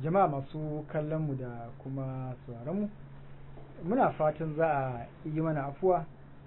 jama'a masu kallon mu da kuma sauraron mu muna fatan za a yi mana afuwa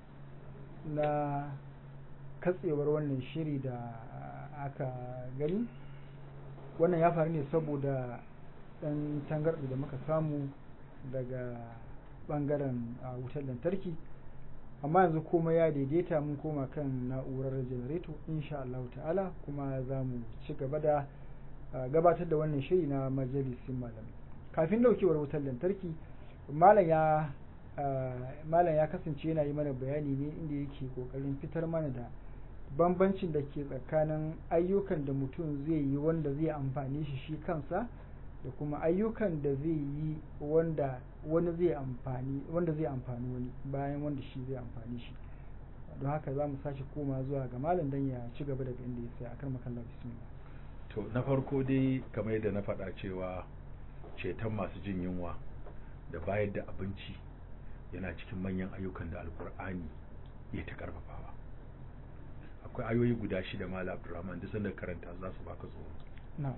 na katsewar wannan shiri da aka gani wannan ya faru ne saboda ɗan tangarɗi da muka samu daga ɓangaren wutar lantarki amma yanzu kuma ya daidaita mun koma kan na'urar janareto insha Allah ta'ala kuma za mu ci gaba da gabatar da wannan shiri na majalisin malam kafin daukewar wutar lantarki malam ya malam ya kasance yana yi mana bayani ne inda yake kokarin fitar mana da bambancin da ke tsakanin ayyukan da mutum zai yi wanda zai amfani shi shi kansa da kuma ayyukan da zai yi wanda wani zai amfani wanda zai amfani wani bayan wanda shi zai amfani shi don haka za mu sake koma zuwa ga malam dan ya ci gaba daga inda ya tsaya akan makalla bismillah to na farko dai kamar yadda na faɗa cewa ceton masu jin yunwa da bayar da abinci yana cikin manyan ayyukan da alkur'ani ya ta karfafawa akwai ayoyi guda shida mala abdurrahman duk sanda karanta za su baka tsoro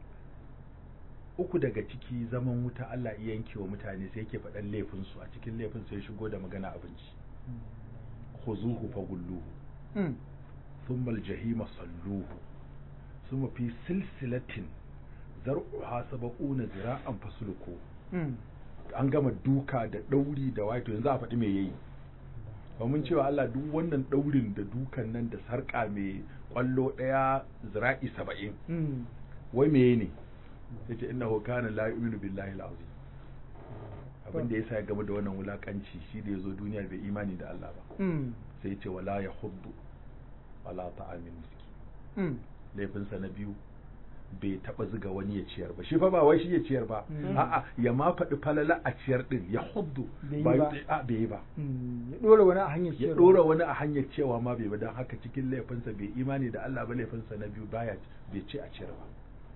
uku daga ciki zaman wuta Allah iya yanke wa mutane sai yake faɗan laifin su a cikin laifin sai shigo da magana abinci khuzuhu fagulluhu thumma aljahima salluhu thumma fi silsilatin zar'uha sab'una zira'an fasluku an gama duka da dauri da wato yanzu a faɗi me yayi ba mun cewa Allah duk wannan daurin da dukan nan da sarka mai kwallo daya zira'i saba'in wai meye ne yace innahu kana la yu'minu billahi al-azim abin da yasa ya gama da wannan wulakanci shi da yazo duniya bai imani da Allah ba sai yace wala yahuddu wala ta'amin miski laifinsa na biyu bai taba ziga wani ya ciyar ba shi fa ba wai shi ya ciyar ba a'a ya ma faɗi falala a ciyar din ya huddu ba a bai ba ya dora wani a hanyar ya dora wani a hanyar cewa ma bai ba dan haka cikin laifinsa bai imani da Allah ba laifinsa na biyu baya bai ce a ciyar ba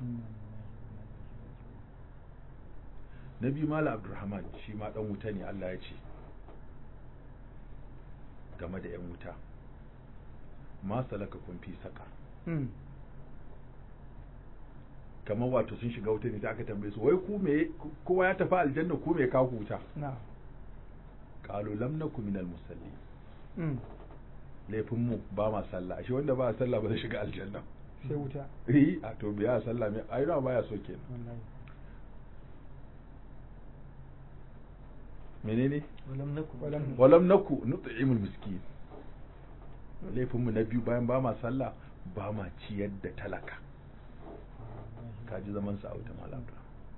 na biyu mala abdurrahman shi ma dan wuta ne Allah ya ce game da yan wuta ma salaka kun fi saka kamar wato sun shiga wuta ne sai aka tambaye su wai ku me kowa ya tafi aljanna ku me kawo wuta qalu lam nakum minal musalli laifin mu ba ma sallah shi wanda ba sallah ba zai shiga aljanna sai wuta eh a to biya sallah me ai na baya so kenan menene walam naku walam naku nut'imul miskin laifin mu na biyu bayan ba ma sallah ba ma ciyar da talaka kaji zaman sa a wuta malaka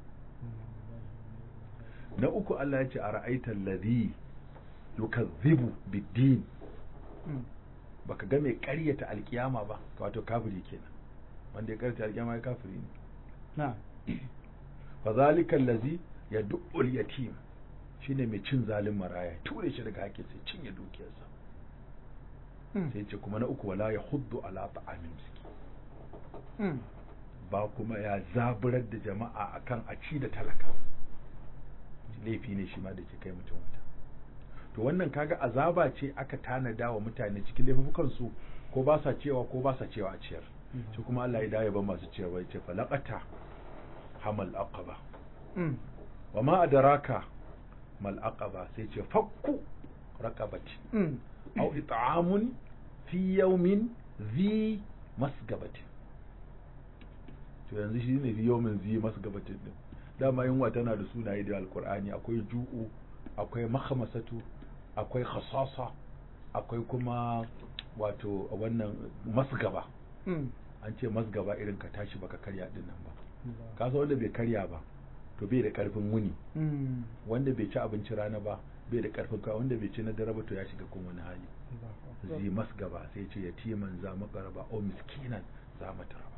na uku Allah ya ce a ra'aita alladhi yukazzibu bid-din baka ga mai ƙaryata alkiyama ba wato kafiri kenan wanda ya ƙaryata alkiyama ya kafiri ne na fa zalika allazi yad'u al-yatim shine mai cin zalin maraya ture shi daga haƙƙin sai cinye dukiyarsa sai ce kuma na uku wala yahuddu ala ta'amin miskin ba kuma ya zaburar da jama'a akan a ci da talaka laifi ne shi ma da ke kai mutum wuta to wannan kaga azaba ce aka tanada wa mutane cikin laifukan su ko ba sa cewa ko ba sa cewa a ciyar shi kuma Allah ya dawo ban masu cewa ya ce falaqata hamal aqaba wa ma adraka mal aqaba sai ce fakku raqabati aw it'amun fi yawmin zi masgabati to yanzu shi ne yawmin zi masgabatin din dama yunwa tana da sunaye da alkur'ani akwai ju'u akwai makhamasatu akwai khasasa akwai kuma wato wannan masgaba an ce masgaba irin ka tashi baka karya din nan ba kasa wanda bai karya ba to bai da karfin wuni wanda bai ci abinci rana ba bai da karfin ka wanda bai ci na dare ba to ya shiga kuma wani hali zi masgaba sai ce yatiman za makaraba o miskinan za mataraba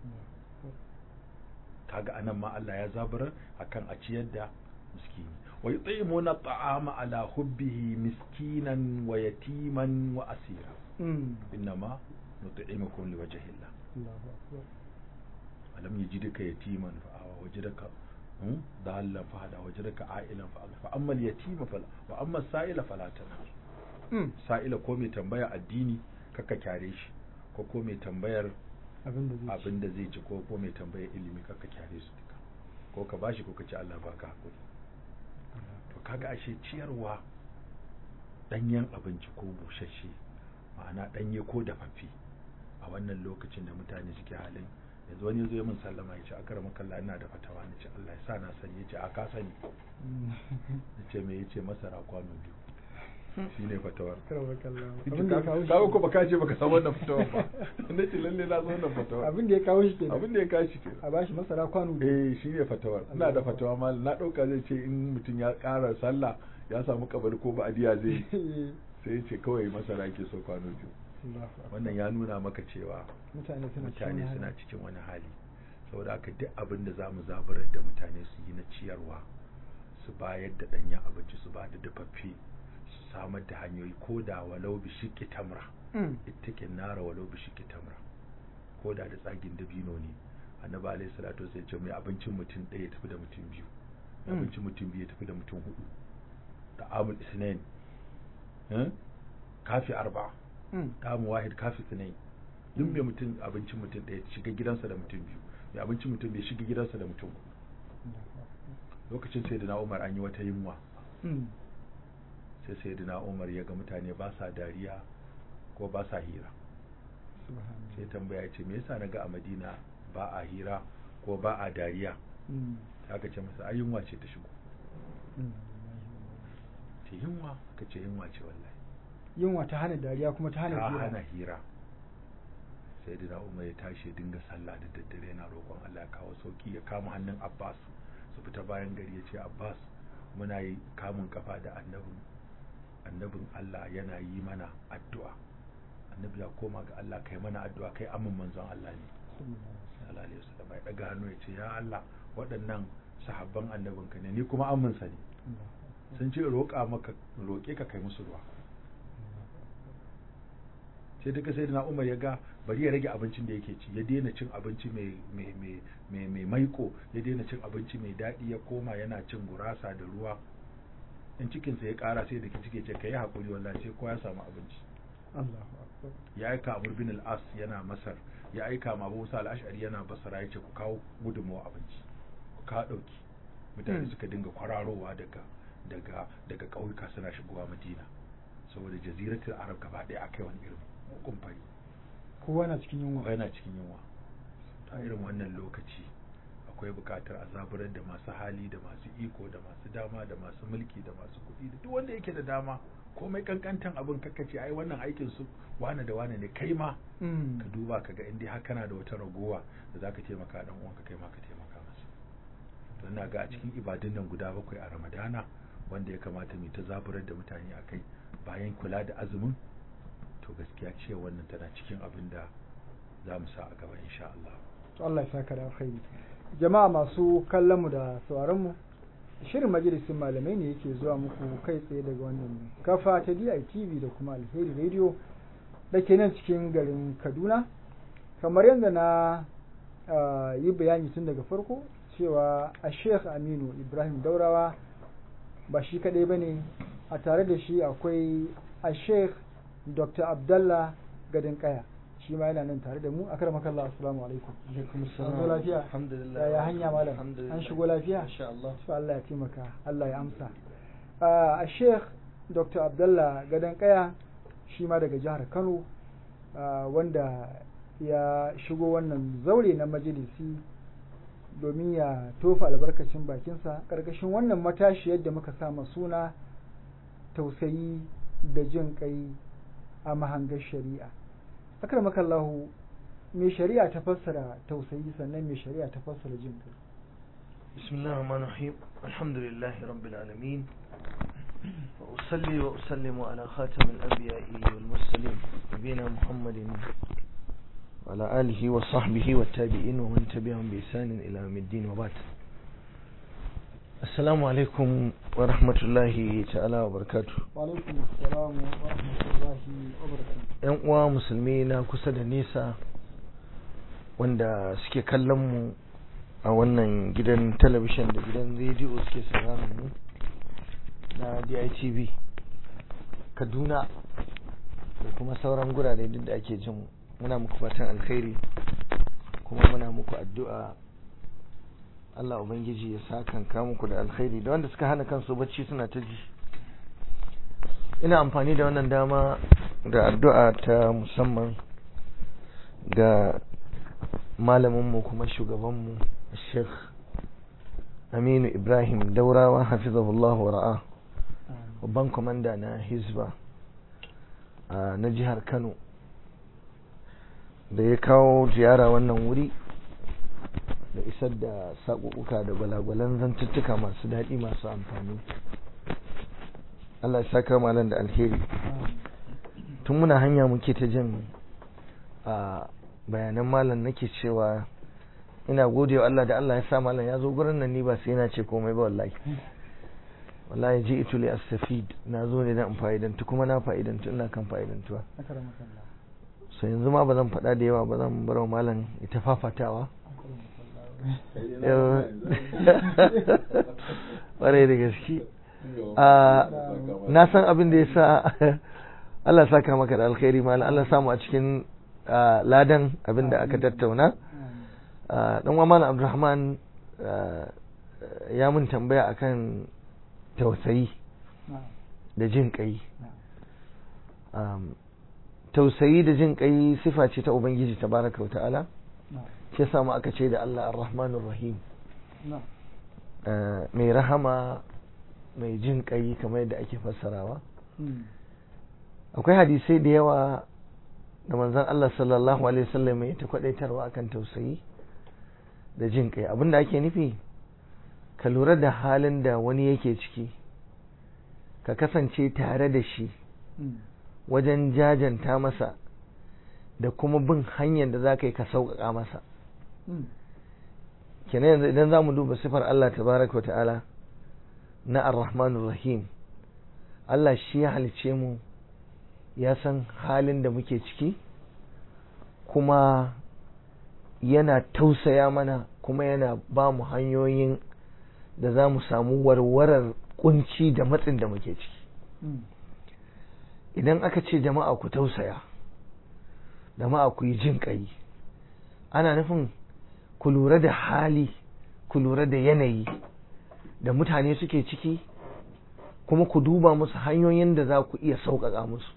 kaga anan ma Allah ya zaburar akan a ciyar da miskini wa yut'imuna at'ama ala hubbihi miskinan wa yatiman wa asira innama nut'imukum liwajhi Allah alam yajidka yatiman fa awa wajadaka dallan fa hada wajadaka ailan fa fa amma al-yatima fala wa amma as-sa'ila fala tanhar sa'ila ko mai tambaya addini kaka kyare shi ko ko mai tambayar abin da zai ci ko ko mai tambayar ilimi kaka kyare su duka ko ka bashi ko ka ce Allah baka hakuri to kaga ashe ciyarwa danyen abinci ko bushashe ma'ana danye ko dafaffe a wannan lokacin da mutane suke halin yanzu wani zo min sallama ya ce a kara makalla ina da fatawa na ce Allah ya sa na sani ya ce a ka sani ya ce me ya ce masara kwano biyu shi ne fatawar abin da ya kawo shi kawo ko baka ce baka san wannan fatawar ba na ce lalle na san wannan fatawar abin da ya kawo shi kenan abin da ya kawo shi kenan a bashi masara kwano biyu eh shi ne fatawar ina da fatawa ma na dauka zai ce in mutum ya ƙara sallah ya samu kabari ko ba'adiya zai yi sai ya ce kawai masara yake so kwano biyu wannan ya nuna maka cewa mutane suna cikin mutane wani suna hali. cikin wani hali saboda haka duk abin da za mu zaburar da mutane su yi na ciyarwa su bayar da ɗanyen abinci su ba da dafaffe su samar da hanyoyi ko da walau bi shiƙi tamra Mm. ittakin nara walau bi shiƙi tamra ko da da tsagin dabino ne annabi alaihi salatu wasallam ya ce mai abincin mutum ɗaya ya tafi da mutum biyu mai Mm. abincin mutum biyu ya tafi da mutum hudu da amul isnain eh? kafi arba'a Mm. kamun wahid kafi sinai duk mai mutum abincin mutum ɗaya shiga gidansa da mutum biyu mai abincin mutum bai shiga gidansa da mutum hudu lokacin sai da umar an yi wata yunwa Mm. sai sai da umar ya ga mutane ba sa dariya ko ba sa hira Subhanallah. sai tambaya ya ce me yasa na ga a madina ba a hira ko ba a dariya Mm. sai aka ce masa ai yunwa ce ta shigo Mm. ce yunwa ka ce yunwa ce wallahi yunwa ta hana dariya kuma ta hana ta hira. hana hira sai da umar ya tashi ya dinga sallah da daddare yana roƙon Allah ya kawo sauki ya kama hannun Abbas su fita bayan gari ya ce Abbas muna yi kamun kafa da annabin annabin Allah yana yi mana addu'a annabi ya koma ga Allah kai mana addu'a kai amin manzon Allah ne sallallahu alaihi wasallam ya daga hannu ya ce ya Allah waɗannan sahabban annabinka ne ni kuma aminsa ne sun ce roƙa maka roƙe ka kai musu ruwa sai duka sai na umar ya ga bari ya rage abincin da yake ci ya daina cin abinci mai mai mai mai mai maiko ya daina cin abinci mai daɗi ya koma yana cin gurasa da ruwa in cikinsa ya ƙara sai da cike ce ka yi haƙuri wallahi sai kowa ya samu abinci Allahu akbar. ya aika Amr bin al-As yana Masar ya aika ma Abu Musa al-Ash'ari yana Basra ya ce ku kawo gudunmawa abinci ku kawo ɗauki mutane Hmm. suka dinga kwararowa daga daga daga ƙauyuka suna shigowa Madina saboda jaziratul Arab gaba ɗaya akai wani irin mugun fari kowa na cikin yunwa kowa yana cikin yunwa a irin wannan lokaci akwai buƙatar a zaburar da masu hali da masu iko da masu dama da masu mulki da masu kuɗi da duk wanda yake da dama komai kankantan abin kakkace ai wannan aikin su wane da wane ne kai ma Mm. ka duba ka ga in dai har kana da wata ragowa da zaka taimaka dan uwanka kai ma ka taimaka masa to ina ga a cikin ibadun nan guda bakwai a Ramadana wanda ya kamata mu ta zaburar da mutane akai bayan kula da azumin to gaskiya ce wannan tana cikin abin da za mu sa a gaba insha Allah to Allah ya saka da alkhairi jama'a masu kallon mu da sauraron mu shirin majalisin malamai ne yake zuwa muku kai tsaye daga wannan kafa ta DITV da kuma Alheri Radio da ke nan cikin garin Kaduna kamar yadda na ah, yi bayani tun daga farko cewa a Sheikh Aminu Ibrahim Daurawa ba shi kadai bane a tare da shi akwai a Sheikh Dr. Abdallah Gadon Kaya shi ma yana nan tare da mu akar makalla assalamu alaikum alaikum An zo lafiya alhamdulillah yaya hanya malam alhamdulillah an shigo lafiya insha Allah to Allah ya taimaka Allah ya amsa Ah, a Sheikh Dr. Abdallah Gadon Kaya shi ma daga jihar Kano ah, wanda ya shigo wannan zaure na majalisi domin ya tofa albarkacin bakinsa ƙarƙashin wannan matashi yadda muka sama suna tausayi da jin kai a mahangar shari'a akramakallahu me shari'a ta fassara tausayi sannan me shari'a ta fassara jin kai بسم الله الرحمن الرحيم الحمد لله رب العالمين وأصلي وأسلم على خاتم الأنبياء والمرسلين نبينا محمد وعلى آله وصحبه والتابعين ومن تبعهم بإحسان إلى يوم الدين وبعد السلام عليكم ورحمة الله تعالى وبركاته وعليكم السلام ورحمة الله وبركاته ‘yan uwa musulmi na kusa da nesa wanda suke kallon mu a wannan gidan talabishin da gidan rediyo suke sauraron mu na DITV Kaduna da kuma sauran gurare duk da ake jin mu. muna muku fatan alkhairi kuma muna muku addu'a Allah ubangiji ya sa kanka muku da alkhairi da wanda suka hana kansu bacci suna ta ji ina amfani da wannan dama da addu'a ta musamman ga malaminmu kuma shugabanmu Sheikh Aminu Ibrahim Daurawa hafizahullahu wa ra'a babban kwamanda na Hizba na jihar Kano da ya kawo ziyara wannan wuri da isar da saƙuƙuka da gwalagwalan zantuttuka masu daɗi masu amfani Allah ya saka malam da alheri tun muna hanya muke ta jin a bayanan malam nake cewa ina gode wa Allah da Allah ya sa malam ya zo gurin nan ni ba sai yana ce komai ba wallahi wallahi ji itu li astafid na zo ne dan fa'idantu kuma na fa'idantu ina kan fa'idantuwa sai yanzu ma ba zan faɗa da yawa ba zan bar wa malam ita fafatawa ƙwarai da gaske na san abin da ya sa Allah saka maka da alkhairi malam Allah samu a cikin ladan abin da aka tattauna dan wa malam Abdulrahman ya mun tambaya akan tausayi da jin kai tausayi da jin kai sifa ce ta ubangiji tabaraka wa ta'ala shi yasa mu aka ce da Allah ar-rahmanur rahim mai rahama mai jin kai kamar yadda ake fassarawa akwai hadisai da yawa da manzon Allah sallallahu alaihi wasallam ya ta kwadaitarwa akan tausayi da jin kai abinda ake nufi ka lura da halin da wani yake ciki ka kasance tare da shi wajen jajanta masa da kuma bin hanyar da za ka yi ka sauƙaƙa masa kenan yanzu idan za mu duba sifar Allah tabaraka ta'ala na ar-rahmanur rahim Allah shi ya halice mu ya san halin da muke ciki kuma yana tausaya mana kuma yana ba mu hanyoyin da za mu samu warwarar kunci da matsin da muke ciki idan aka ce jama'a ku tausaya jama'a ku yi jin ƙai ana nufin ku lura da hali ku lura da yanayi da mutane suke ciki kuma ku duba musu hanyoyin da za ku iya sauƙaƙa musu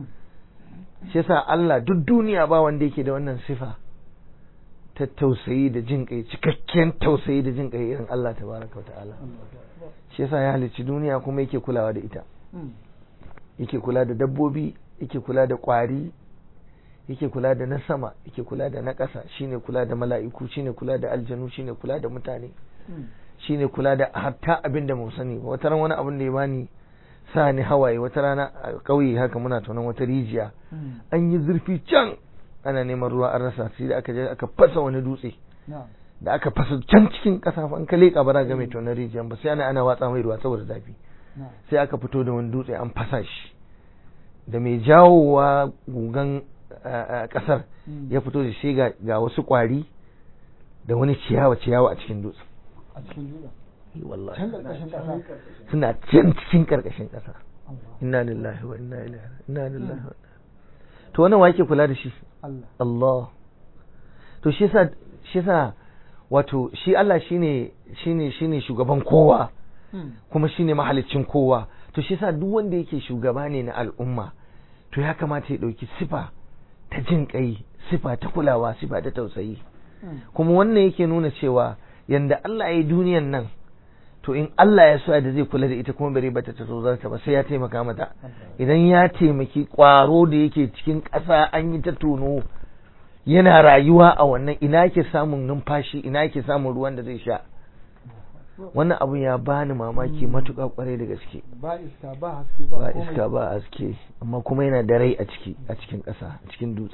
shi yasa Allah duk duniya ba wanda yake da wannan sifa ta tausayi da jin ƙai cikakken tausayi da jin ƙai irin Allah tabaraka wa ta'ala shi yasa ya halicci duniya kuma yake kulawa da ita yake kula da dabbobi yake kula da ƙwari yake kula da na sama yake kula da na ƙasa shine kula da mala'iku shine kula da aljanu shine kula da mutane shine kula da hatta abin da mun sani wata ran wani abin da ya bani sa ni hawaye wata rana a ƙauye haka muna tunan wata rijiya an yi zurfi can ana neman ruwa an rasa sai da aka je aka fasa wani dutse da aka fasa can cikin ƙasa an ka leƙa ba ga mai tonar rijiyan ba sai ana ana watsa mai ruwa saboda zafi sai aka fito da wani dutse an fasa shi da mai jawowa gugan kasar ya fito da shi ga wasu kwari da wani ciyawa ciyawa a cikin dutsen a cikin dutsen wallahi can karkashin kasa suna can cikin karkashin kasa inna lillahi wa inna ilaihi inna lillahi wa to wannan wa yake kula da shi Allah Allah to shi yasa shi yasa wato shi Allah shine shine shine shugaban kowa kuma shine mahalicin kowa to shi yasa duk wanda yake shugaba ne na al'umma to ya kamata ya dauki sifa ta jin kai sifa ta kulawa sifa ta tausayi kuma wannan yake nuna cewa yanda Allah ya yi duniyan nan to in Allah ya so da zai kula da ita kuma bare bata ta tozarta ba sai ya taimaka mata idan ya taimaki kwaro da yake cikin ƙasa an yi ta tono yana rayuwa a wannan ina yake samun numfashi ina yake samun ruwan da zai sha wannan abun ya bani mamaki matuƙa kwarai da gaske ba iska ba haske ba ba komai. iska ba haske amma kuma yana da rai a ciki a cikin ƙasa a cikin dutse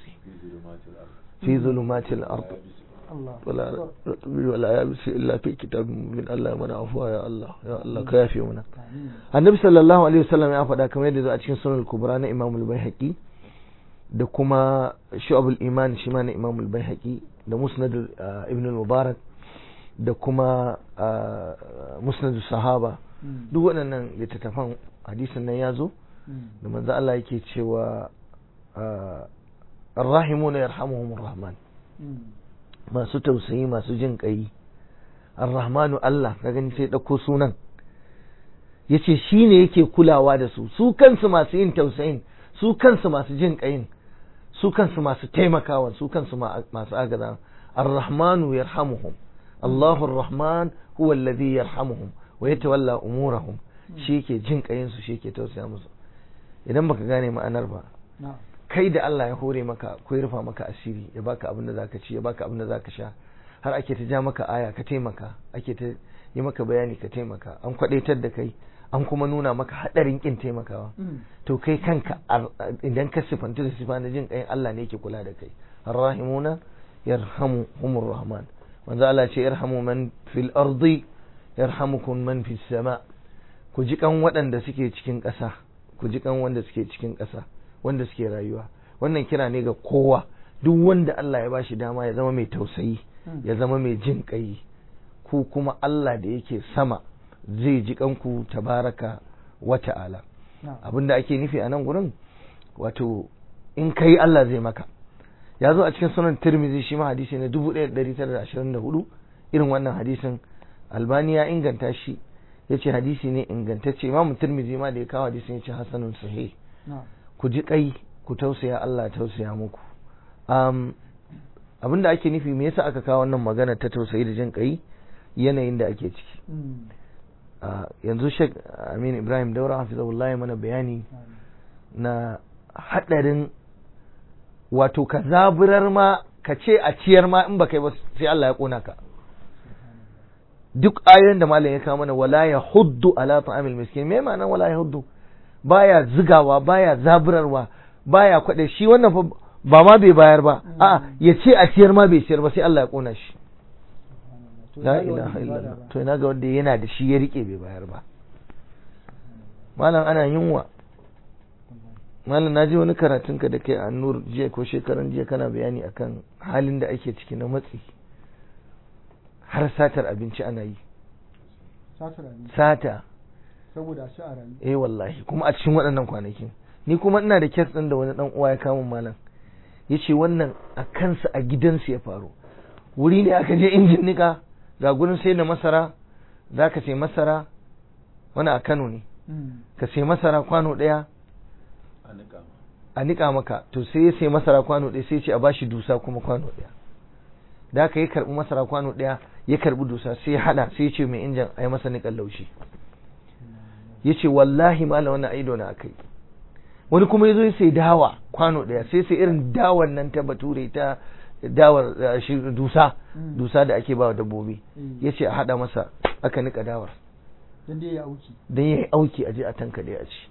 fi zulumatil ard Allah wala wala ya bisi illa fi kitabin min Allah mana afuwa ya Allah ya Allah ka yafe mana Amin. annabi sallallahu alaihi wasallam ya faɗa kamar yadda zo a cikin sunan kubra na imam al-baihaqi da kuma shu'abul iman shi ma na imam al-baihaqi da musnad uh, ibn al-mubarak da kuma uh, musnad sahaba Mm. duk waɗannan littattafan hadisin nan ya zo Mm. da manzo Allah yake cewa uh, arrahimuna yarhamuhumur rahman Mm. masu tausayi masu jin ƙai ar-rahmanu Allah ka gani sai ɗauko sunan yace shine yake kulawa da su su kansu masu yin tausayin su kansu masu jin ƙayin su kansu masu taimakawa su kansu masu agaza ar-rahmanu yarhamuhum Allahu ar-rahman huwa alladhi yarhamuhum wa yatawalla umurahum shi yake jin ƙayin su shi yake tausaya musu idan baka gane ma'anar ba kai da Allah ya hore maka ko ya rufa maka asiri ya baka abin da zaka ci ya baka abin da zaka sha har ake ta ja maka aya ka taimaka ake ta yi maka bayani ka taimaka an kwadaitar da kai an kuma nuna maka hadarin kin taimakawa to kai kanka idan ka sifanta da sifa na jin kai Allah ne yake kula da kai arrahimuna yarhamuhumur rahman manzo Allah ce yarhamu man fil ardi yarhamukum man fis sama ku ji kan waɗanda suke cikin ƙasa ku ji kan wanda suke cikin ƙasa wanda suke rayuwa wannan kira ne ga kowa duk wanda Allah ya bashi dama ya zama mai tausayi ya zama mai jin kai ku kuma Allah da yake sama zai ji kanku tabaraka wa ta'ala abinda ake nufi a nan gurin wato in kai Allah zai maka ya zo a cikin sunan tirmizi shi ma hadisi na 1924 irin wannan hadisin albani ya inganta shi ya ce hadisi ne ingantacce imamu tirmizi ma da ya kawo hadisin ya ce hasanun sahih ku ji kai ku tausaya Allah tausaya muku um, abinda ake nufi me yasa aka kawo wannan magana ta tausayi da jin kai yanayin da ake ciki yanzu Sheikh Amin Ibrahim Daura hafizahullah mana bayani na hadarin wato ka zaburar ma ka ce a ciyar ma in baka yi ba sai Allah ya kona ka duk ayoyin da malam ya kawo mana wala ya huddu ala ta'amil miskin me ma'anar wala ya huddu baya zigawa baya zaburarwa baya kwade shi wannan fa ba ma bai bayar ba a'a ya ce a ciyar ma bai ciyar ba sai Allah ya kona shi la ilaha illallah to ina ga wanda yana da shi ya rike bai bayar ba malam ana yunwa malam na ji wani karatun ka da kai a nur jiya ko shekaran jiya kana bayani akan halin da ake ciki na matsi har satar abinci ana yi sata saboda a ci a rayu eh wallahi kuma a cikin waɗannan kwanakin ni kuma ina da kes ɗin da wani ɗan uwa ya kama malam ya ce wannan a kansa a gidansu ya faru wuri ne aka je injin nika ga gurin sai da masara za ka sai masara wani a kano ne ka sai masara kwano ɗaya a nika maka to sai ya sai masara kwano ɗaya sai ce a bashi dusa kuma kwano ɗaya da aka yi karɓi masara kwano ɗaya ya karɓi dusa sai ya haɗa sai ya ce mai injin a yi masa niƙan laushi ya ce wallahi malam wannan aido na akai wani kuma ya zo ya sai dawa kwano ɗaya sai sai irin dawar nan ta bature ta dawar dusa dusa da ake bawa dabbobi ya ce a haɗa masa aka nika dawar don ya yi auki don ya yi auki a je a tanka da a ci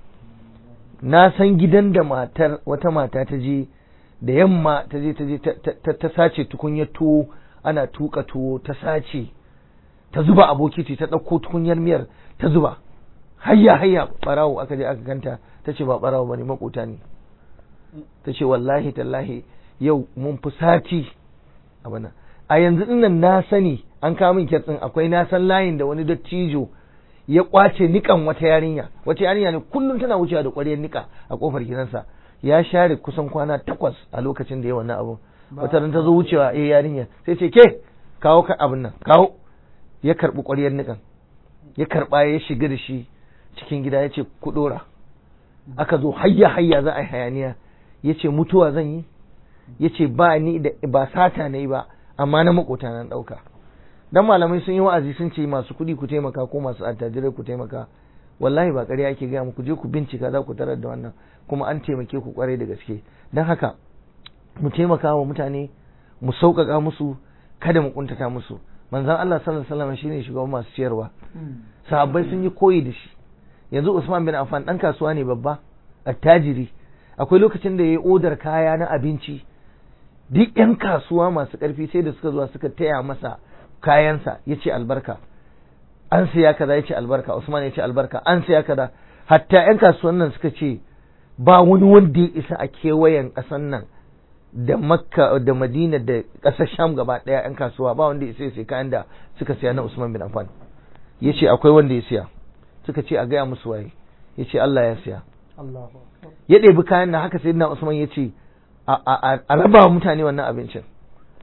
na san gidan da matar wata mata ta je da yamma ta je ta je ta sace tukunyar tuwo ana tuka tuwo ta sace ta zuba a bokiti ta ɗauko tukunyar miyar ta zuba hayya hayya barawo aka je aka ganta ta ce ba barawo bane makota ne ta ce wallahi tallahi yau mun fi sati a bana a yanzu dinnan na sani an kawo min kyatsin akwai na san layin da wani dattijo ya kwace nikan wata yarinya wata yarinya ne kullum tana wucewa da ƙwaryar nika a kofar gidansa ya share kusan kwana takwas a lokacin da ya wannan abun wata ran ta zo wucewa eh yarinya sai ce ke kawo ka abin nan kawo ya karbi ƙwaryar nikan ya karba ya shiga da shi cikin gida ya ce ku dora aka zo hayya hayya za a yi hayaniya ya ce mutuwa zan yi ya ce ba ni da ba sata na yi ba amma na makota na ɗauka dan malamai sun yi wa'azi sun ce masu kuɗi ku taimaka ko masu attajirai ku taimaka wallahi ba ƙarya ake gaya muku je ku bincika za ku tarar da wannan kuma an taimake ku kwarai da gaske don haka mu taimaka wa mutane mu sauƙaƙa musu kada mu kuntata musu manzon Allah sallallahu alaihi wasallam shine shugaban masu ciyarwa sahabbai sun yi koyi da shi yanzu Usman bin Affan dan kasuwa ne babba attajiri akwai lokacin da yayi odar kaya na abinci duk yan kasuwa masu ƙarfi sai da suka zuwa suka taya masa kayansa yace albarka an siya kaza yace albarka Usman yace albarka an siya kaza hatta yan kasuwan nan suka ce ba wani wanda ya isa a kewayen ƙasan nan da makka da madina da ƙasar sham gaba ɗaya yan kasuwa ba wanda ya isa sai kayan da suka siya na Usman bin Affan yace akwai wanda ya siya suka ce a gaya musu waye yace Allah ya siya ya ɗebi kayan na haka sayyidina Usman yace a raba mutane wannan abincin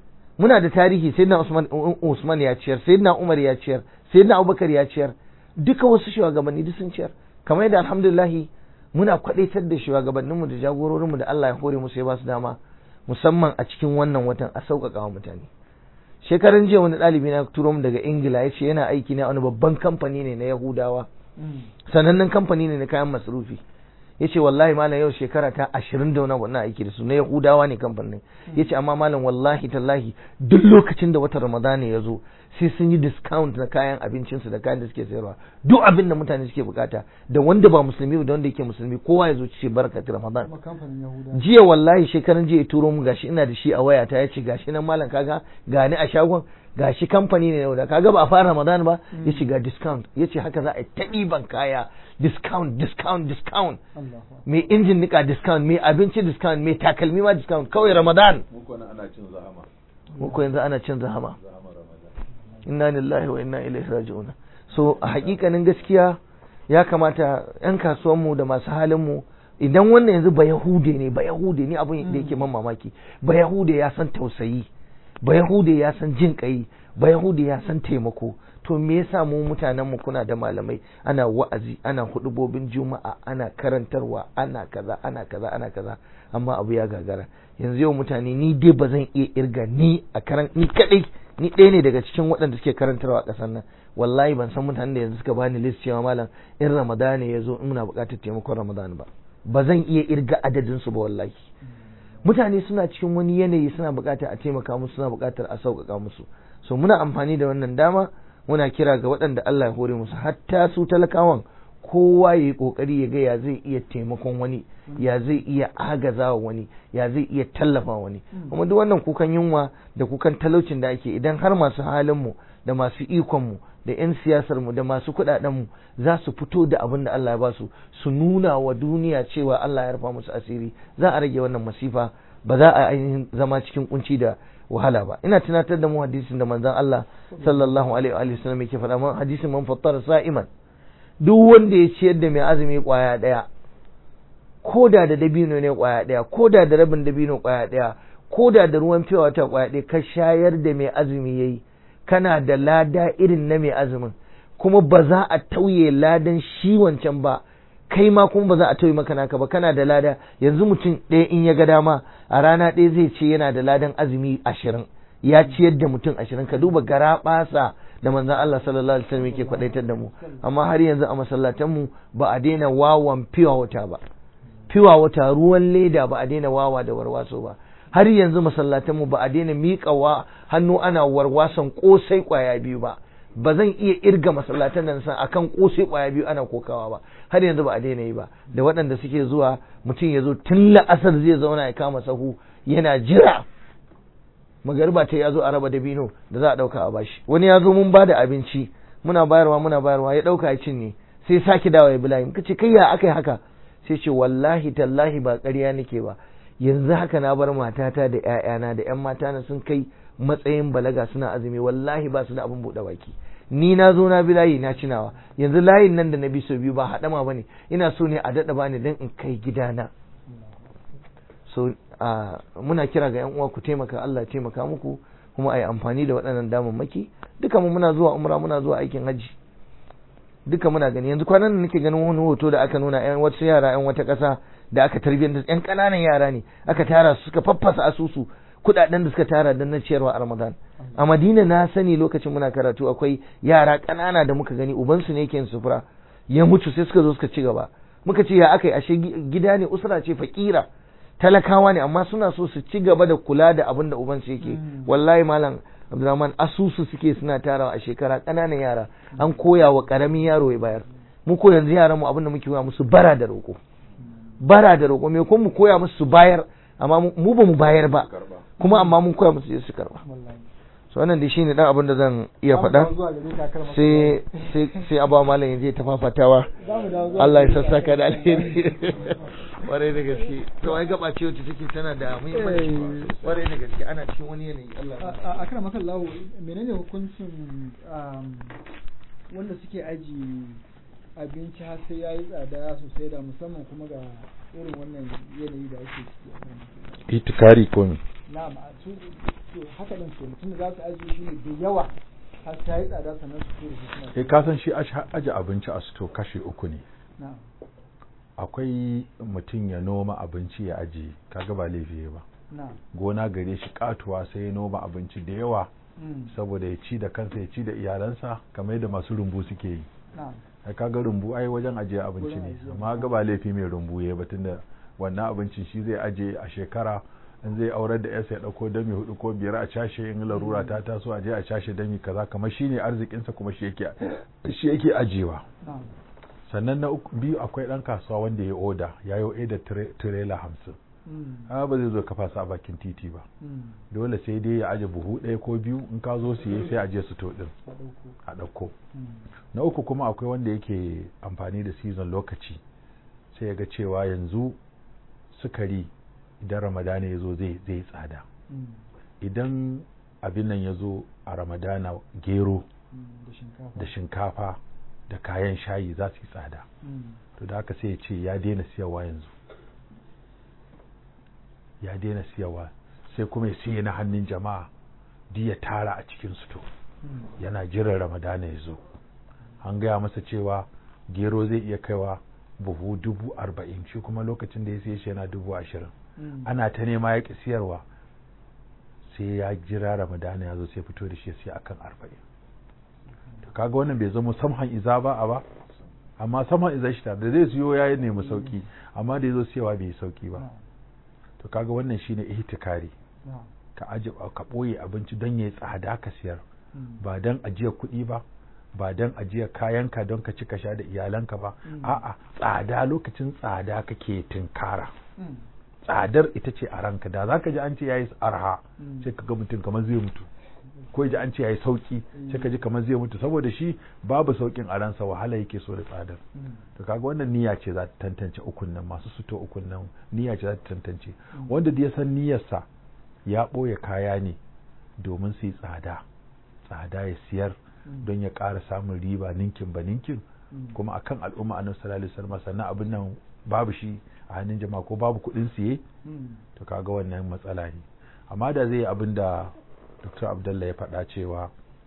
muna da tarihi sayyidina Usman Usman ya ciyar sayyidina Umar ya ciyar sayyidina Abubakar ya ciyar duka wasu shugabanni duk sun ciyar kamar yadda alhamdulillah muna kwadaitar da shugabanninmu da jagororinmu da Allah ya hore musu ya ba su dama musamman a cikin wannan watan a sauƙaƙa wa mutane shekaran jiya wani ɗalibi na turo mu daga ingila ya ce yana aiki na wani babban kamfani ne na yahudawa sanannen kamfani ne na kayan masarufi ya ce wallahi malam yau shekara ta ashirin da wani abu aiki da su na yahudawa ne kamfanin ya ce amma malam wallahi tallahi duk lokacin da watan ramadana ya zo sai sun yi discount na kayan abincinsu da kayan da suke sayarwa duk abin da mutane suke bukata da wanda ba musulmi da wanda yake musulmi kowa ya zo ce barkatu ramadan jiya wallahi shekaran jiya ya turo mu gashi ina da shi a wayata ya ce gashi nan malam kaga gani a shagon gashi kamfani ne da kaga ba a fara ramadan ba ya ce ga discount ya ce haka za a yi ta ɗiban kaya discount discount discount mai injin nika discount mai abinci discount mai takalmi ma discount kawai ramadan muku ana cin zahama muku yanzu ana cin zahama inna lillahi wa inna ilaihi raji'un so a hakikanin gaskiya ya kamata yan kasuwanmu da masu halinmu idan wannan yanzu ba yahude ne ba yahude ne abin da yake man mamaki ba yahude ya san tausayi ba yahude ya san jin kai ba yahude ya san taimako to me yasa mu mutanen mu kuna da malamai ana wa'azi ana hudubobin juma'a ana karantarwa ana kaza ana kaza ana kaza amma abu ya gagara yanzu yau mutane ni dai ba zan iya irga ni a karan ni kadai ni ɗaya ne daga cikin waɗanda suke karantarwa a ƙasar nan wallahi ban san mutanen da yanzu suka bani list cewa malam in ramadana ya zo muna buƙatar taimakon ramadana ba ba zan iya irga adadin su ba wallahi mutane suna cikin wani yanayi suna buƙatar a taimaka musu suna buƙatar a sauƙaƙa musu so muna amfani da wannan dama muna kira ga waɗanda Allah ya hore musu hatta su talakawan kowa ya yi ƙoƙari ya ga ya zai iya taimakon wani ya zai iya agazawa wani ya zai iya tallafa wani kuma duk wannan kukan yunwa da kukan talaucin da ake idan har masu halinmu da masu ikonmu da 'yan siyasarmu da masu kuɗaɗenmu za su fito da abin da Allah ya ba su su nuna wa duniya cewa Allah ya rufa musu asiri za a rage wannan masifa ba za a ainihin zama cikin kunci da wahala ba ina tunatar da mu hadisin da manzon Allah sallallahu alaihi wa sallam yake faɗa man hadisin man fattara sa'iman duk wanda ya ciyar da mai azumi kwaya daya ko da da dabino ne kwaya daya ko da da rabin dabino kwaya daya ko da da ruwan fiya wata kwaya daya ka shayar da mai azumi yayi kana da lada irin na mai azumin kuma ba za a tauye ladan shi wancan ba kai ma kuma ba za a tauye maka naka ba kana da lada yanzu mutum ɗaya in ya ga dama a rana ɗaya zai ce yana da ladan azumi ashirin ya ciyar da mutum ashirin ka duba gara ɓasa da manzon Allah sallallahu alaihi wasallam yake kwadaitar da mu amma har yanzu a masallatan mu ba a daina wawan fiwa wata ba fiwa wata ruwan leda ba a daina wawa da warwaso ba har yanzu masallatan mu ba a daina miƙa wa hannu ana warwason kosai kwaya biyu ba ba zan iya irga masallatan nan san akan kosai kwaya biyu ana kokawa ba har yanzu ba a daina yi ba da waɗanda suke zuwa mutum ya zo tun la'asar zai zauna ya kama sahu yana jira magariba ta ya zo a raba dabino da za a ɗauka a bashi wani ya zo mun ba da abinci muna bayarwa muna bayarwa ya ɗauka ya cinye sai sake dawa ya bilayi muka ce kai ya aka yi haka sai ce wallahi tallahi ba ƙarya nake ba yanzu haka na bar matata da ƴaƴana da ƴan matana sun kai matsayin balaga suna azumi wallahi ba su da abin buɗe baki ni na zo na bi layi na cinawa yanzu layin nan da na bi sau biyu ba haɗama ba ne ina so ne a daɗa bani don in kai gidana so muna kira ga yan uwa ku taimaka Allah taimaka muku kuma a yi amfani da waɗannan damammaki duka mu muna zuwa umra muna zuwa aikin hajji duka muna gani yanzu kwanan nan nake ganin wani hoto da aka nuna yan wasu yara yan wata ƙasa da aka tarbiyyar yan ƙananan yara ne aka tara su suka faffasa asusu kuɗaɗen da suka tara don na ciyarwa a Ramadan a Madina na sani lokacin muna karatu akwai yara ƙanana da muka gani ubansu ne yake sufura ya mutu sai suka zo suka ci gaba muka ce ya aka yi ashe gida ne usra ce fakira talakawa ne amma suna so su ci gaba da kula da abin da ubansu yake wallahi malam Abdulrahman asusu suke suna tarawa a shekara ƙananan yara an koya wa ƙaramin yaro ya bayar mu ko yanzu yaran mu abin da muke koya musu bara da roƙo bara da roƙo me ko mu koya musu su bayar amma mu ba mu bayar ba kuma amma mun koya musu su karba so wannan dai shine dan abin da zan iya faɗa sai sai sai abawa malam yanzu ya tafafatawa Allah ya sassaka da alheri kwarai da gaske to ai gaba ce wacce take tana da muhimmanci kwarai da gaske ana cikin wani yanayi Allah a kana maka lawo menene hukuncin wanda suke aji abinci har sai yayi tsada sosai da musamman kuma ga irin wannan yanayi da ake ciki itikari ko ne na'am a su to haka din ke mutum da za su ajiye shi ne da yawa har ta yi tsada sannan su tura shi suna eh ka san shi aje abinci a sto kashi uku ne na'am akwai mutum ya noma abinci ya ajiye kaga ba laifi ba na'am gona gare shi katuwa sai ya noma abinci da yawa mm, saboda ya ci da kansa ya ci da iyalansa kamar yadda masu rumbu suke yi na'am ai kaga rumbu ai wajen ajiye abinci Wurin ne ajiye, amma ga ba laifi mai rumbu ya ba tunda wannan abincin shi zai aje a shekara in zai aurar da yarsa ya dauko dami hudu ko biyar a cashe in larura ta taso aje a cashe dami kaza kamar shine arzikinsa kuma shi yake shi yake ajewa na'am sannan na uku biyu akwai dan kasuwa wanda ya oda ya yi oda tirela hamsin mm, a ba zai zo kafa su a bakin titi ba mm, dole sai dai ya aje buhu ɗaya ko biyu in ka zo siye sai a je su to din a ɗauko a ɗauko mm, na uku kuma akwai wanda yake amfani da season lokaci sai ya ga cewa yanzu sukari idan ramadana ya zo zai zai tsada mm, idan abin nan ya zo a ramadana gero mm, da shinkafa da shinkafa da kayan shayi za su yi tsada mm, to da haka sai ya ce ya daina siyarwa yanzu ya daina siyarwa sai kuma ya siya na hannun jama'a duk ya tara a cikin su to mm, yana jiran ramadana ya zo an gaya masa cewa gero zai iya kaiwa buhu dubu arba'in shi kuma lokacin da ya siya shi yana dubu ashirin mm, ana ta nema ya ƙi siyarwa sai ya jira ramadana ya zo sai fito da shi ya siya akan arba'in to kaga wannan bai zama samhan iza ba a ba amma samhan iza shi da zai siyo ya nemi sauki amma da ya zo siyawa bai yi sauki ba na'am, to kaga wannan shine ihtikari na'am, ka aje ka ɓoye abinci don ya yi tsada ka siyar mm, ba don ajiyar kuɗi ba ba don ajiyar kayanka don ka ci ka sha da iyalanka ba Mm. a'a tsada lokacin tsada kake tinkara mm, tsadar ita ce a ranka da za ka ji an ce ya yi arha Mm. sai ka ga mutum kamar zai mutu ko ya ji an ce ya yi sauki Mm. sai ka ji kamar zai mutu saboda shi babu saukin a ransa wahala yake so da tsadar mm, to kaga wannan niyya ce za ta tantance ukun nan masu suto ukun nan niyya ce za ta tantance Mm. wanda da ya san niyyarsa ya ɓoye kaya ne domin su yi tsada tsada ya siyar mm, don ya ƙara samun riba ninkin ba ninkin mm, kuma akan al'umma annabi sallallahu alaihi wasallam sannan abin nan babu shi a hannun jama'a ko babu kuɗin siye mm, to kaga wannan matsala ne amma da zai yi abin da Dr. Abdullah ya faɗa cewa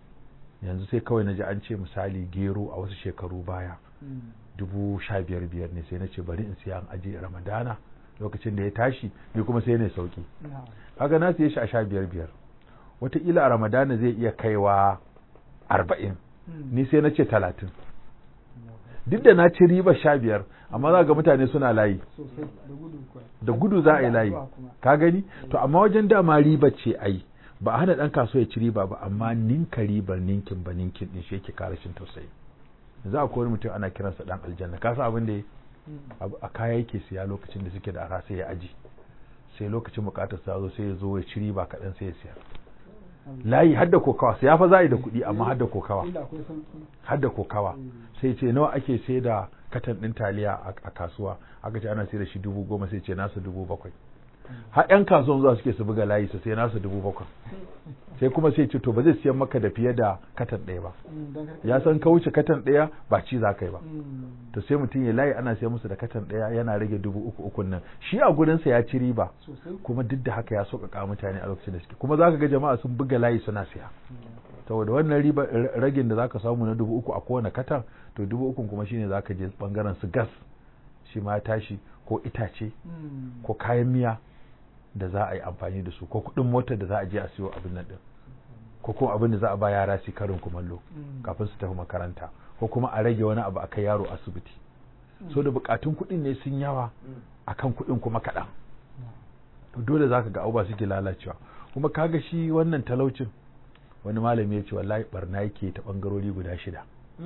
yanzu sai kawai na ji an ce misali gero a wasu shekaru baya mm, dubu sha biyar biyar ne sai na ce bari in siya an aje ramadana lokacin da ya tashi ni kuma sai ne sauki na'am, kaga na siye shi a sha biyar biyar wataƙila a ramadana zai iya kaiwa arba'in mm, ni sai na ce talatin na'am, duk da na ci riba sha biyar amma za ga mutane suna layi sosai da gudu kuwa da gudu za a yi layi Zuwa kuma. ka gani to amma wajen dama riba ce ai ba a hana ɗan kasuwa ya ci riba ba amma ninka ribar ninkin ba ninkin din shi yake kare shin tausayi yanzu akwai wani mutum ana kiransa dan aljanna ka san abin da ya Mm, abu- a kaya yake siya lokacin da suke da arha sai ya aji sai lokacin bukatar sa zo sai ya zo ya ci riba kaɗan sai ya siya Allah. layi har da kokawa sai ya fa za a yi da kuɗi amma har da kokawa Inda akwai sauki. har da kokawa Mm, sai ce nawa ake sai da katan ɗin taliya a a kasuwa aka ce ana sai da shi dubu goma sai ce nasu dubu bakwai har yan kasuwan zuwa suke su buga layi su sai nasu dubu bakwai sai kuma sai ce to ba zai siyan maka da fiye da katan ɗaya ba mm, don kar ka- ya san ka wuce katan ɗaya ba ci za ka yi ba Mm, to sai mutum ya layi ana sai musu da katan ɗaya yana rage dubu uku ukun nan shi a gurinsa ya ci riba sosai kuma duk da haka ya sauƙaƙa mutane a lokacin da suke kuma za ka ga jama'a sun buga layi suna siya saboda wannan riba r- ragin da za ka samu na dubu uku a kowane katan to dubu ukun kuma shine za ka je bangaren su gas shi ma ya tashi ko itace Mm, ko kayan miya da za a yi amfani da su ko kuɗin motar da za a je a siyo abin nan din ko kuma abin da za a ba yara su karin kumallo mm, kafin su tafi makaranta ko kuma a rage wani abu a kai yaro asibiti so da bukatun kuɗin ne sun yawa akan kuɗin kuma kaɗan to dole zaka ga abubuwa suke lalacewa kuma kaga shi wannan talaucin wani malami ya ce wallahi barna yake ta bangarori guda shida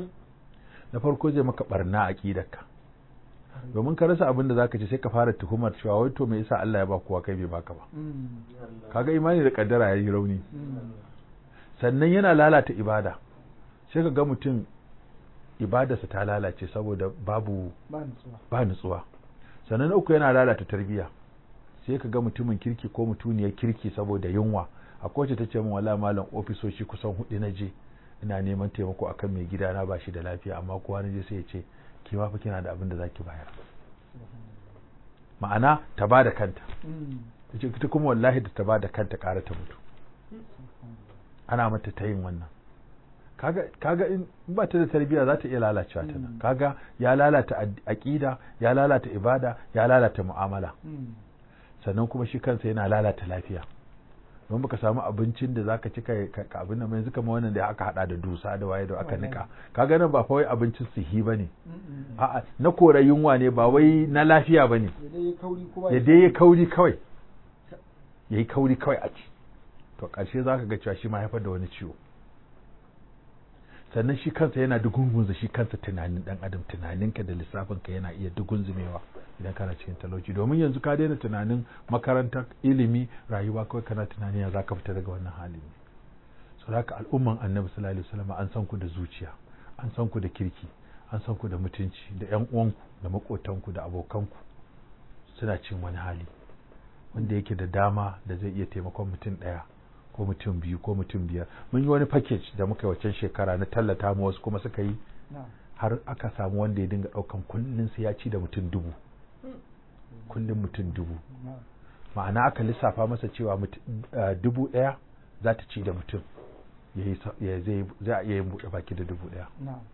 na farko zai maka barna a ƙidarka domin ka rasa abin da zaka ce sai ka fara tuhumar cewa wai to me yasa Allah ya ba kowa kai bai baka ba mm, kaga imani da kaddara yayi rauni mm, sannan yana lalata ibada sai ka ga mutum ibadarsa ta lalace saboda babu ba nutsuwa ba nutsuwa sannan na uku yana lalata tarbiyya sai ka ga mutumin kirki ko mutuniyar kirki saboda yunwa a kowace ta ce min wala malam ofisoshi kusan hudu na je ina neman taimako akan mai gida na bashi da lafiya amma kowa na je sai ya ce ki ma fa kina da abin da zaki bayar ma'ana ta ba da kanta Mm, yace ita kuma wallahi da ta ba da kanta ƙara ta mutu ana mata ta yin wannan kaga kaga in ba ta da tarbiyya za ta iya lalacewa ta nan kaga ya lalata aqida ya lalata ibada ya lalata mu'amala sannan kuma shi kansa yana lalata lafiya don baka samu abincin da zaka ci ka abin nan yanzu kamar wannan da aka hada da dusa da waye da aka nika kaga nan ba fa wai abincin sihi bane a'a na kora yunwa ne ba wai na lafiya bane ya dai ya kauri kawai yayi kauri kawai a ci to ƙarshe zaka ga cewa shi ma haifar da wani ciwo sannan shi kansa yana dugungunza shi kansa tunanin dan adam tunaninka da lissafinka yana iya dugunzumewa idan kana cikin talauci domin yanzu ka daina tunanin makarantar ilimi rayuwa kawai kana tunani ya zaka fita daga wannan halin ne so haka al'umman annabi sallallahu alaihi wasallam an san ku da zuciya an san ku da kirki an san ku da mutunci da yan uwanku da makotanku da abokanku suna cin wani hali wanda yake da dama da zai iya taimakon mutum ɗaya ko mutum biyu ko mutum biyar mun yi wani package da muka yi waccan shekara na tallata mu wasu kuma suka yi har aka samu wanda ya dinga ɗaukan kullum sai ya ci da mutum dubu kullum mutum dubu ma'ana aka lissafa masa cewa dubu ɗaya za ta ci da mutum za a iya yin buɗe baki da dubu ɗaya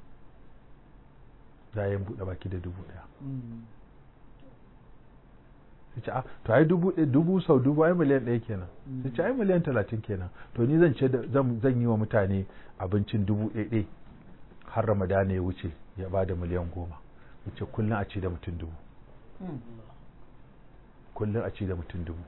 za a yi buɗe baki da dubu ɗaya sai ce to ai dubu dubu sau dubu ai miliyan ɗaya kenan sai ce ai miliyan talatin kenan to ni zan ce zan yi wa mutane abincin dubu ɗaya har ramadana ya wuce ya ba da miliyan goma wuce kullum a ci da mutum dubu kullum a ci da mutum dubu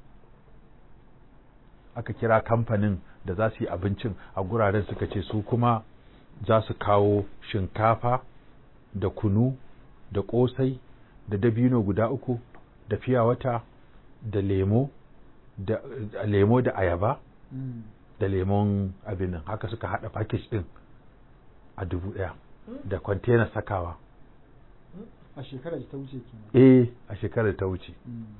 aka kira kamfanin da za su yi abincin a guraren suka ce su kuma za su kawo shinkafa da kunu da ƙosai da dabino guda uku da fiya wata da lemo da lemo da ayaba da lemon abin nan haka suka hada package din a dubu daya da container sakawa a shekarar ta wuce kenan eh a shekarar ta wuce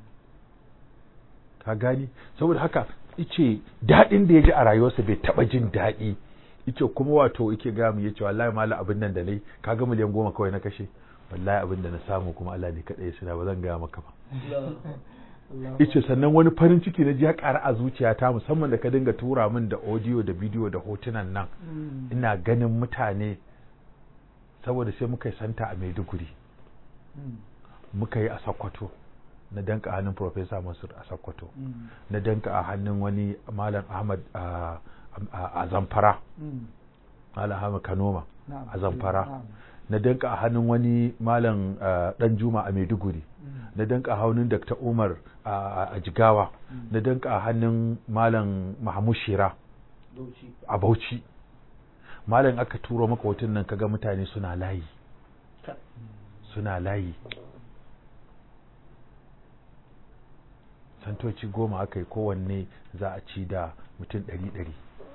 ka gani saboda haka ice daɗin da ya ji a rayuwarsa bai taɓa jin daɗi ice kuma wato yake ga mu yace wallahi mala abin nan da nayi kaga miliyan goma kawai na kashe wallahi abin da na samu kuma Allah ne kadai suna ba zan gaya maka ba ice sannan wani farin ciki na ji ya ƙara a zuciyata musamman da ka dinga tura min da audio da bidiyo da hotunan nan ina ganin mutane saboda sai muka yi santa a Maiduguri muka yi a Sokoto na danka hannun Professor Mansur a Sokoto na danka a hannun wani Malam Ahmad a Zamfara Malam Ahmad Kanoma a Zamfara na danka a hannun wani malam dan juma a maiduguri na danka a hannun dr umar a jigawa na danka a hannun malam mahmud shira a bauchi malam aka turo maka hoton nan kaga mutane suna layi suna layi santoci goma aka yi kowanne za a ci da mutum ɗari ɗari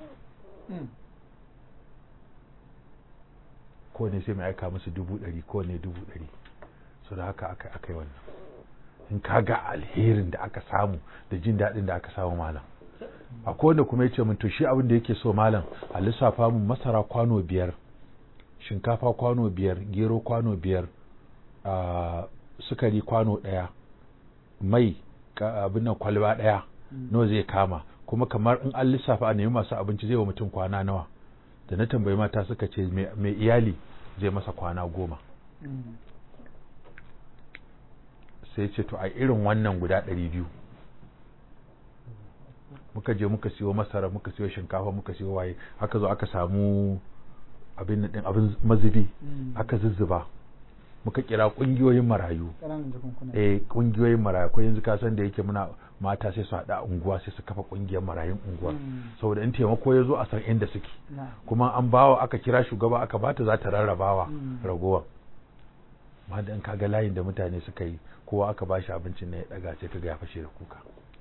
kowane sai mai aika musu dubu ɗari kowane dubu ɗari so da haka aka aka yi wannan in ka ga alherin da aka samu da jin daɗin da aka samu malam akwai wanda kuma ya ce min to shi abin da yake so malam a lissafa mun masara kwano biyar shinkafa kwano biyar gero kwano biyar sukari kwano ɗaya mai abin nan kwalba ɗaya nawa zai kama kuma kamar in an lissafa a nemi masu abinci zai wa mutum kwana nawa da na tambayi mata suka ce mai iyali zai masa kwana goma sai ce to a irin wannan guda ɗari biyu muka je muka siyo masara muka siyo shinkafa muka siyo waye haka zo aka samu abin din abin mazubi aka zuzzuba muka kira kungiyoyin marayu eh kungiyoyin marayu ko yanzu ka san da yake muna mata sai su haɗa unguwa sai su kafa kungiyar marayun unguwa saboda in taimako ya zo a san inda suke kuma an bawa aka kira shugaba aka bata za ta rarrabawa ragowa ma da in kaga layin da mutane suka yi kowa aka bashi abincin na ya daga sai kaga ya fashe da kuka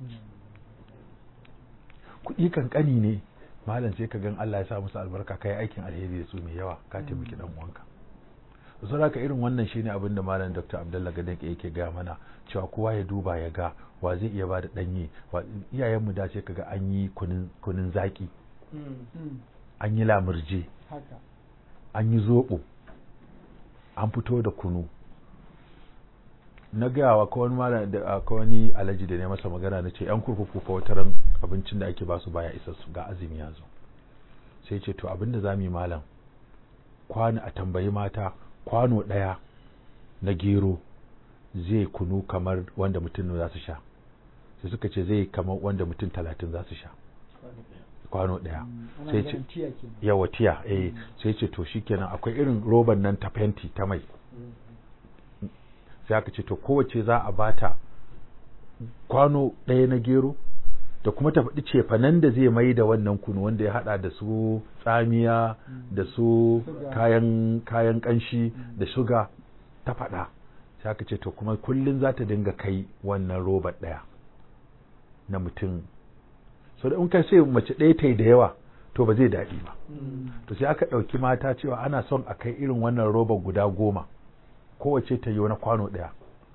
kuɗi kankani ne malam sai ka gan Allah ya sa musu albarka kai aikin alheri da su mai yawa ka taimaki dan uwanka so haka irin wannan shine abin da malam Dr. Abdullah Gadan yake ga mana cewa kowa ya duba ya ga wa zai iya bada danye wa iyayen mu da ce kaga an yi kunun kunun zaki an yi lamurje an yi zobo an fito da kunu na gaya wa wani malam da akwai wani alaji da ne masa magana na ce yan kurkuku fa wataran abincin da ake basu baya isa su ga azumi ya zo sai ce to abinda za mu yi malam kwano a tambayi mata kwano ɗaya na gero zai kunu kamar wanda mutum za su sha sai suka ce zai kamar wanda mutum talatin za su sha kwano ɗaya sai ce yawa tiya eh sai ce to shikenan akwai irin roban nan ta fenti ta mai sai aka ce to kowace za a bata kwano ɗaya na gero da kuma ta faɗi cefanen da zai mai da wannan kunu wanda ya haɗa da su tsamiya da su kayan kayan ƙanshi da shuga ta faɗa sai aka ce to kuma kullum za ta dinga kai wannan robar ɗaya na mutum so da in ka sai mace ɗaya ta yi da yawa to ba zai daɗi ba to sai aka ɗauki mata cewa ana son a kai irin wannan robar guda goma kowace ta yi wani kwano ɗaya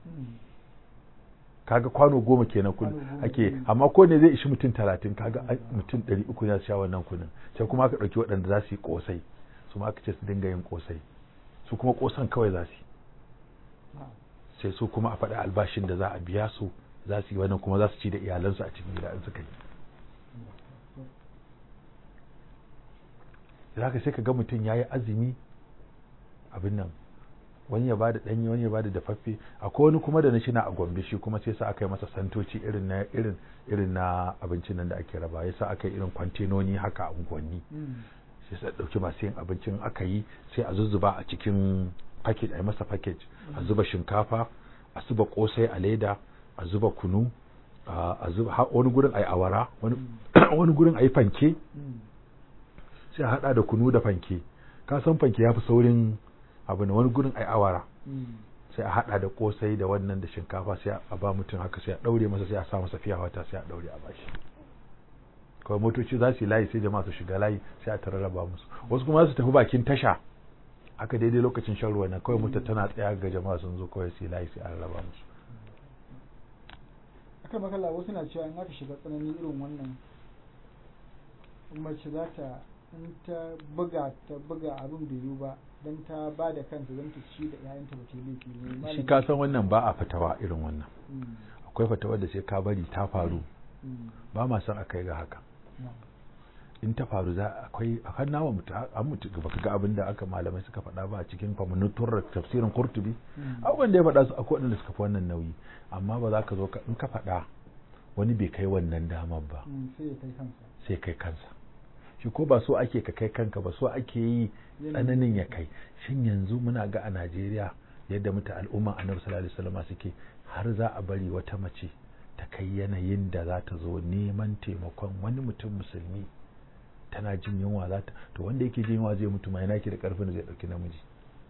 kaga kwano goma kenan kun ake amma ko ne zai ishi mutum talatin kaga mutum ɗari uku za su sha wannan kunin sai kuma aka ɗauki waɗanda za su yi ƙosai su ma aka ce su dinga yin ƙosai su kuma ƙosan kawai za su yi sai su kuma a faɗi albashin da za a biya su za su yi wannan kuma za su ci da iyalansu a cikin gida in suka yi za ka sai ka ga mutum ya yi azumi abin nan wani ya bada danyi wani ya bada dafaffe akwai wani kuma da na shi na a gombe shi kuma sai sa aka yi masa santoci irin na irin irin na abincin nan da ake raba yasa aka yi irin kwantenoni haka a unguwanni sai sa dauki masu yin abincin aka yi sai a zuzzuba a cikin package a yi masa package a zuba shinkafa a zuba kosai a leda a zuba kunu a zuba wani gurin a yi awara wani gurin a yi fanke sai a hada da kunu da fanke ka san fanke ya fi saurin abu ne wani gurin ai awara sai a hada da kosai da wannan da shinkafa sai a ba mutum haka sai a daure masa sai a sa masa fiya wata sai a daure a bashi kawai motoci za su yi layi sai jama'a su shiga layi sai a tararraba musu wasu kuma su tafi bakin tasha haka daidai lokacin shan ruwa na kawai mutum tana tsaya ga jama'a sun zo kawai su yi layi sai a rarraba musu akan makalla wasu na cewa in aka shiga tsanani irin wannan mace za ta in ta buga ta buga abin da yiwu ba don ta ba da kanta don ta ci da ‘ya'yanta ba ta laifi ne shi ka san wannan ba a fatawa irin wannan akwai fatawa da sai ka bari ta faru ba ma san a kai ga haka in ta faru za akwai a kan nawa mutu an mutu ba ka ga abin da aka malamai suka faɗa ba a cikin famunutur tafsirin kurtubi abubuwan da ya faɗa su akwai waɗanda suka fi wannan nauyi amma ba za ka zo in ka faɗa wani bai kai wannan damar ba sai kai kansa shi ko ba so ake ka kai kanka ba so ake yi tsananin ya kai shin yanzu muna ga a Najeriya yadda muta al'umma annabi sallallahu alaihi wasallam suke har za a bari wata mace ta kai yanayin da za ta zo neman taimakon wani mutum musulmi tana jin yunwa za ta to wanda yake jin yunwa zai mutu ma yana ke da karfin da zai dauki namiji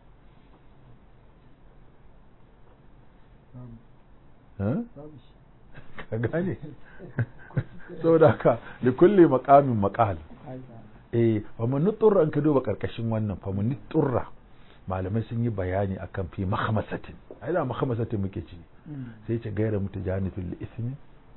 ka gane saboda haka da kulle makamin makal eh fa mun nuturra an ka duba karkashin wannan fa mun nuturra malamai sun yi bayani akan fi mahamasatin ai da mahamasatin muke ci sai ce gaira mutu janifin li ismi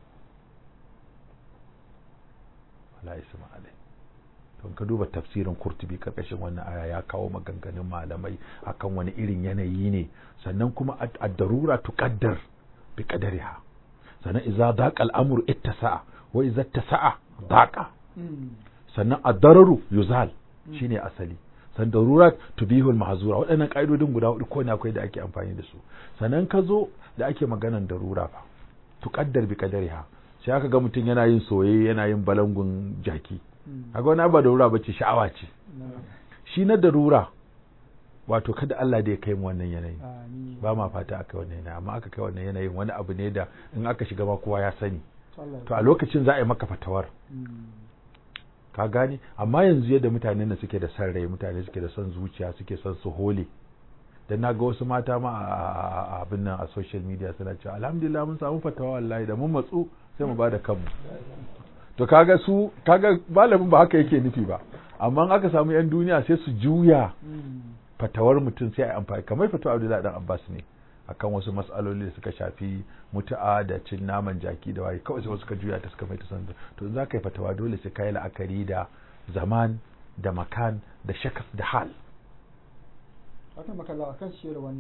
wala isma alai to ka duba tafsirin kurtubi karkashin wannan aya ya kawo maganganun malamai akan wani irin yanayi ne sannan kuma ad-darura tuqaddar bi qadariha sannan idza daqa al-amru ittasa'a wa idza ittasa'a daqa sannan ad-dararu yuzal shine asali san darurat tubihul mahzura waɗannan ƙa'idodin guda hudu ko ne akwai da ake amfani da su sannan ka zo da ake maganan darura fa tuqaddar bi qadariha sai aka ga mutum yana yin soyayya yana yin balangun jaki kaga wani ba darura bace sha'awa ce shi na darura wato kada Allah da ya kai mu wannan yanayi ba ma fata aka wannan yanayi amma aka kai wannan yanayin wani abu ne da in aka shiga ma kowa ya sani to a lokacin za a yi maka fatawar ka gane amma yanzu yadda mutane da suke da san rai mutane suke da son zuciya suke son su hole dan naga wasu mata ma a abin nan a social media suna cewa alhamdulillah mun samu fatawa wallahi da mun matsu sai mu bada kanmu to kaga su kaga malamin ba haka yake nufi ba amma aka samu yan duniya sai su juya fatawar mutum sai a amfani kamar fatawa Abdullahi dan Abbas ne akan wasu matsaloli da suka shafi mutu'a da cin naman jaki da waye kawai sai suka juya ta suka mai ta san to in za ka yi fatawa dole sai ka yi la'akari da zaman da makan da shakas da hal akan makalla akan shiyar wannan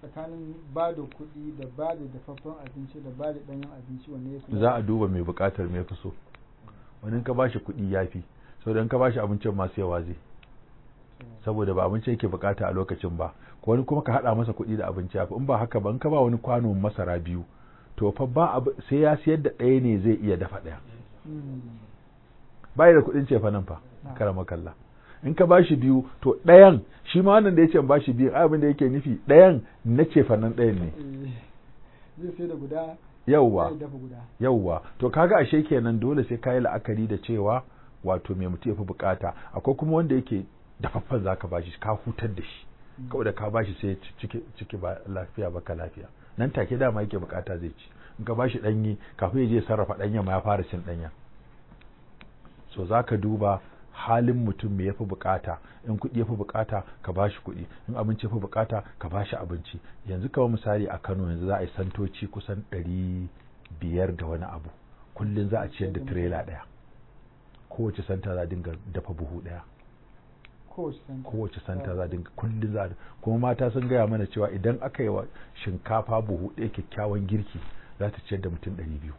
tsakanin ba da kuɗi da ba da dafaffen abinci da ba da ɗanyen abinci wanne ya fi za a duba mai bukatar mai fi so wani in ka bashi kuɗi ya fi saboda in ka bashi abincin masu yawa zai saboda ba abinci yake bukata a lokacin ba ko wani kuma ka hada masa kuɗi da abinci ya fi in ba haka ba in ka ba wani kwano masara biyu to fa ba abu sai ya siyar da ɗaya ne zai iya dafa ɗaya Mm. bai da kuɗin cefa nan fa Ah. karama kalla in ka bashi biyu to ɗayan shi ma wannan da ya ce in bashi biyu ai abin da yake nufi ɗayan na cefa nan ɗayan ne Eh, zai sai da guda yauwa zai dafa guda yauwa to kaga ashe kenan dole sai kayi la'akari da cewa wato mai mutum ya fi bukata akwai kuma wanda yake dafaffen zaka bashi ka hutar da shi Mm. kawai da ka bashi sai ya ci ciki ciki ba lafiya ba ka lafiya nan take dama yake bukata zai ci in ka bashi danyi kafin ya je ya sarrafa danya ma ya fara cin danya so zaka duba halin mutum me yafi bukata in kuɗi yafi bukata ka bashi kuɗi in abinci yafi bukata ka bashi abinci yanzu kamar misali a Kano yanzu za a yi santoci kusan ɗari biyar da wani abu kullum za a ciyar da tirela ɗaya kowace santa za a dinga dafa buhu ɗaya kowace santa kowace santa za a dinga kullum za a kuma mata sun gaya mana cewa idan aka yi wa shinkafa buhu ɗaya kyakkyawan girki za ta ciyar da mutum ɗari biyu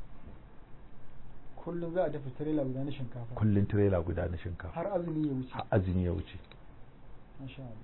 kullum za a dafa tirela guda na shinkafa kullum tirela guda na shinkafa har azumi ya wuce har azumi ya wuce masha Allah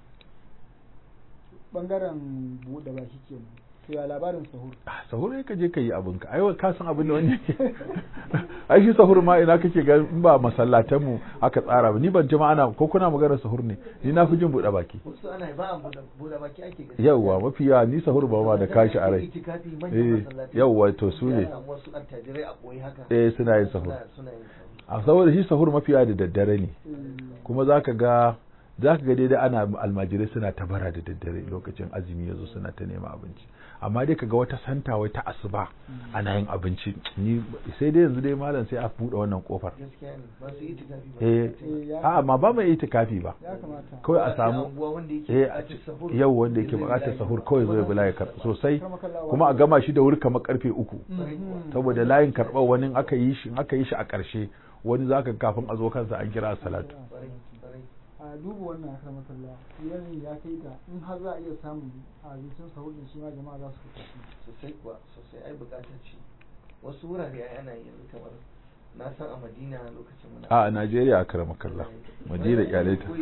bangaren buɗe baki kenan to ya labarin sahur Ah, sahur ne ka je ka yi abinka ai ka san abin da wani yake ai shi sahur ma ina kake ga in ba masallatan mu aka tsara ba ni ban ji ma ana ko kuna magana sahur ne ni na fi jin buɗe baki wasu ana ba a buɗe buɗe baki ake gani yawwa mafi yawa ni sahur ba ma da kashi a rai itikafi manyan eh masallatai yawwa to su ne Ya samu wasu attajirai a ɓoye haka eh suna yin sahur suna suna yin sahur a saboda shi sahur mafi yawa da daddare ne Eh, kuma zaka ga zaka ga daidai ana almajirai suna ta bara da daddare lokacin azumi yazo suna ta nema abinci amma dai kaga wata santa wai ta asuba ana yin abinci ni sai dai yanzu dai malam sai a buɗe wannan kofar gaskiya ne masu itikafi ba eh Eh, ya- a'a ma ba mai itikafi ba ya kamata kawai a Da samu unguwa wanda yake eh buƙatar sahur, yau wanda ya yake zo ya buƙatar layi. sahur kawai zo ya bi layi karɓa sosai Karmakallawa. kuma a gama shi da wuri kamar karfe uku Mhm. saboda layin karɓar wani in aka yi shi in aka yi shi a ƙarshe wani zaka kafin a zo kansa an kira salatu Ƙwarai, ƙwarai. a duba wannan akar makalla yanayi ya kai ga in har za a iya samun abincin sahur din shi ma jama'a za su fita sosai kuwa sosai ai buƙatar ce wasu wurare ai ana yi yanzu kamar na san a madina lokacin muna a a Najeriya a karama kalla Madina kyale ta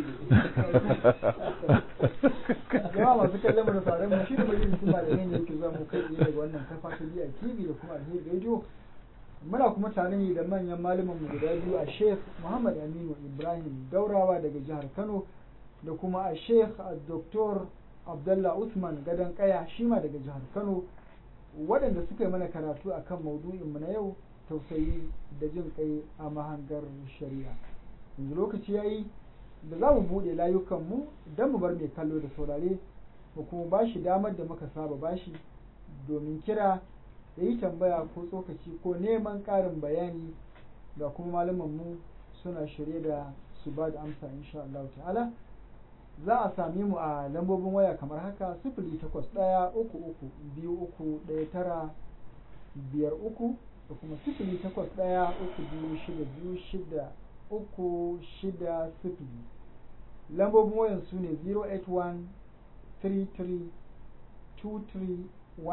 jama'a masu kallon mu da sauran mu shi da majalisun malamai ne yake zuwa mu kai tsaye daga wannan kafa ta biya TV da kuma alheri radio muna kuma tare ne da manyan malaman mu guda biyu a Sheikh Muhammad Aminu Ibrahim Daurawa daga jihar Kano da kuma a Sheikh Dr. Abdullah Usman Gadan Kaya shi ma daga jihar Kano waɗanda suka yi mana karatu akan maudu'in mu na yau tausayi da jin kai a mahangar shari'a yanzu lokaci yayi da za mu buɗe layukanmu don mu bar mai kallo da saurare mu kuma ba shi damar da muka saba bashi domin kira da yi tambaya ko tsokaci ko neman ƙarin bayani ga kuma mu suna shirye da su ba da amsa insha Allah ta'ala za a same mu a lambobin waya kamar haka sifili takwas ɗaya uku uku biyu uku ɗaya tara biyar uku da kuma sifili takwas ɗaya uku biyu shida biyu shida uku shida sifili lambobin wayan su ne 081 33 23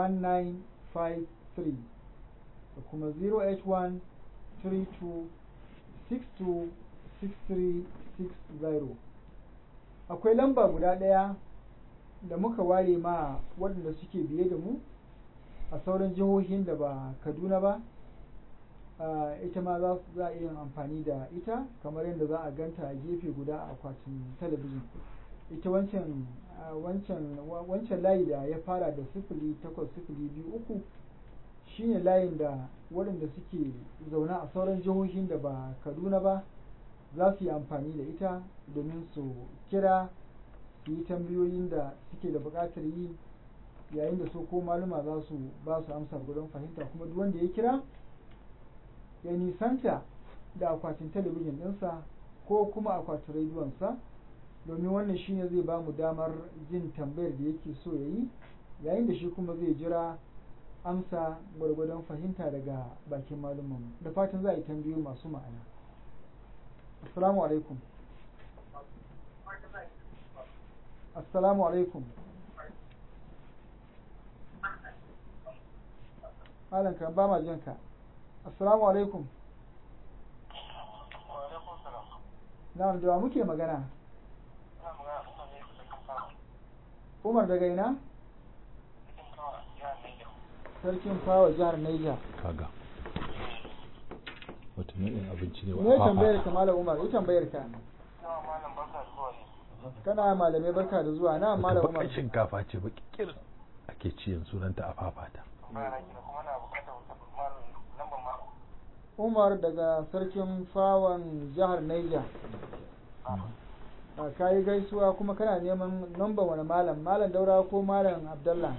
1953 da kuma 081 32 62 63 60 akwai lamba guda ɗaya da muka ware ma waɗanda suke biye da mu a sauran jihohin da ba kaduna ba Uh, ita ma za za a iya amfani da ita kamar yadda za a ganta a gefe guda a akwatin talabijin ita wancan uh, wancan wa- wancan layi da ya fara da sifili takwas sifili biyu uku shine layin da waɗanda suke zaune a sauran jihohin da ba kaduna ba za su yi amfani da ita domin su kira su yi tambayoyin da suke da buƙatar yi yayin da su ko maluma za su ba su amsa gudun fahimta kuma duk wanda ya kira ya nisanta da akwatin talabijin ɗinsa ko kuma akwatin rediyonsa domin wannan shine zai ba mu damar jin tambayar da yake so ya yi yayin da shi kuma zai jira amsa gwargwadon fahimta daga bakin malumanmu da fatan za a yi tambayoyi masu ma'ana assalamu alaikum assalamu alaikum malam kan ba ma jin ka assalamu alaikum na'am da wa muke magana Umar daga ina sarkin fawa jihar Niger kaga wata nau'in abinci ne me tambayar ka malam Umar ita tambayar ka kana malamai barka da zuwa na malam wata Umar baƙar shinkafa ce baki kir ake ci yanzu sunanta a fafata Umar daga sarkin fawan jihar Niger a kayi gaisuwa kuma kana neman number wani malam malam daura ko malam abdallah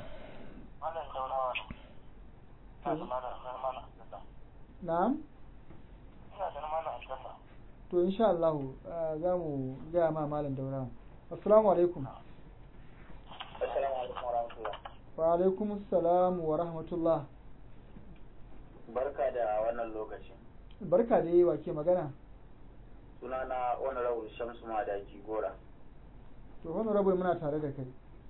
na'am to insha Allah ah, za mu gaya ma malam daura assalamu alaikum Assalamu alaikum wa rahmatullah. wa alaikum assalam wa rahmatullah Barka da wannan lokaci. barka da yi wake magana Sunana Honorable Shamsu Madaki Gora. to honorable muna tare da kai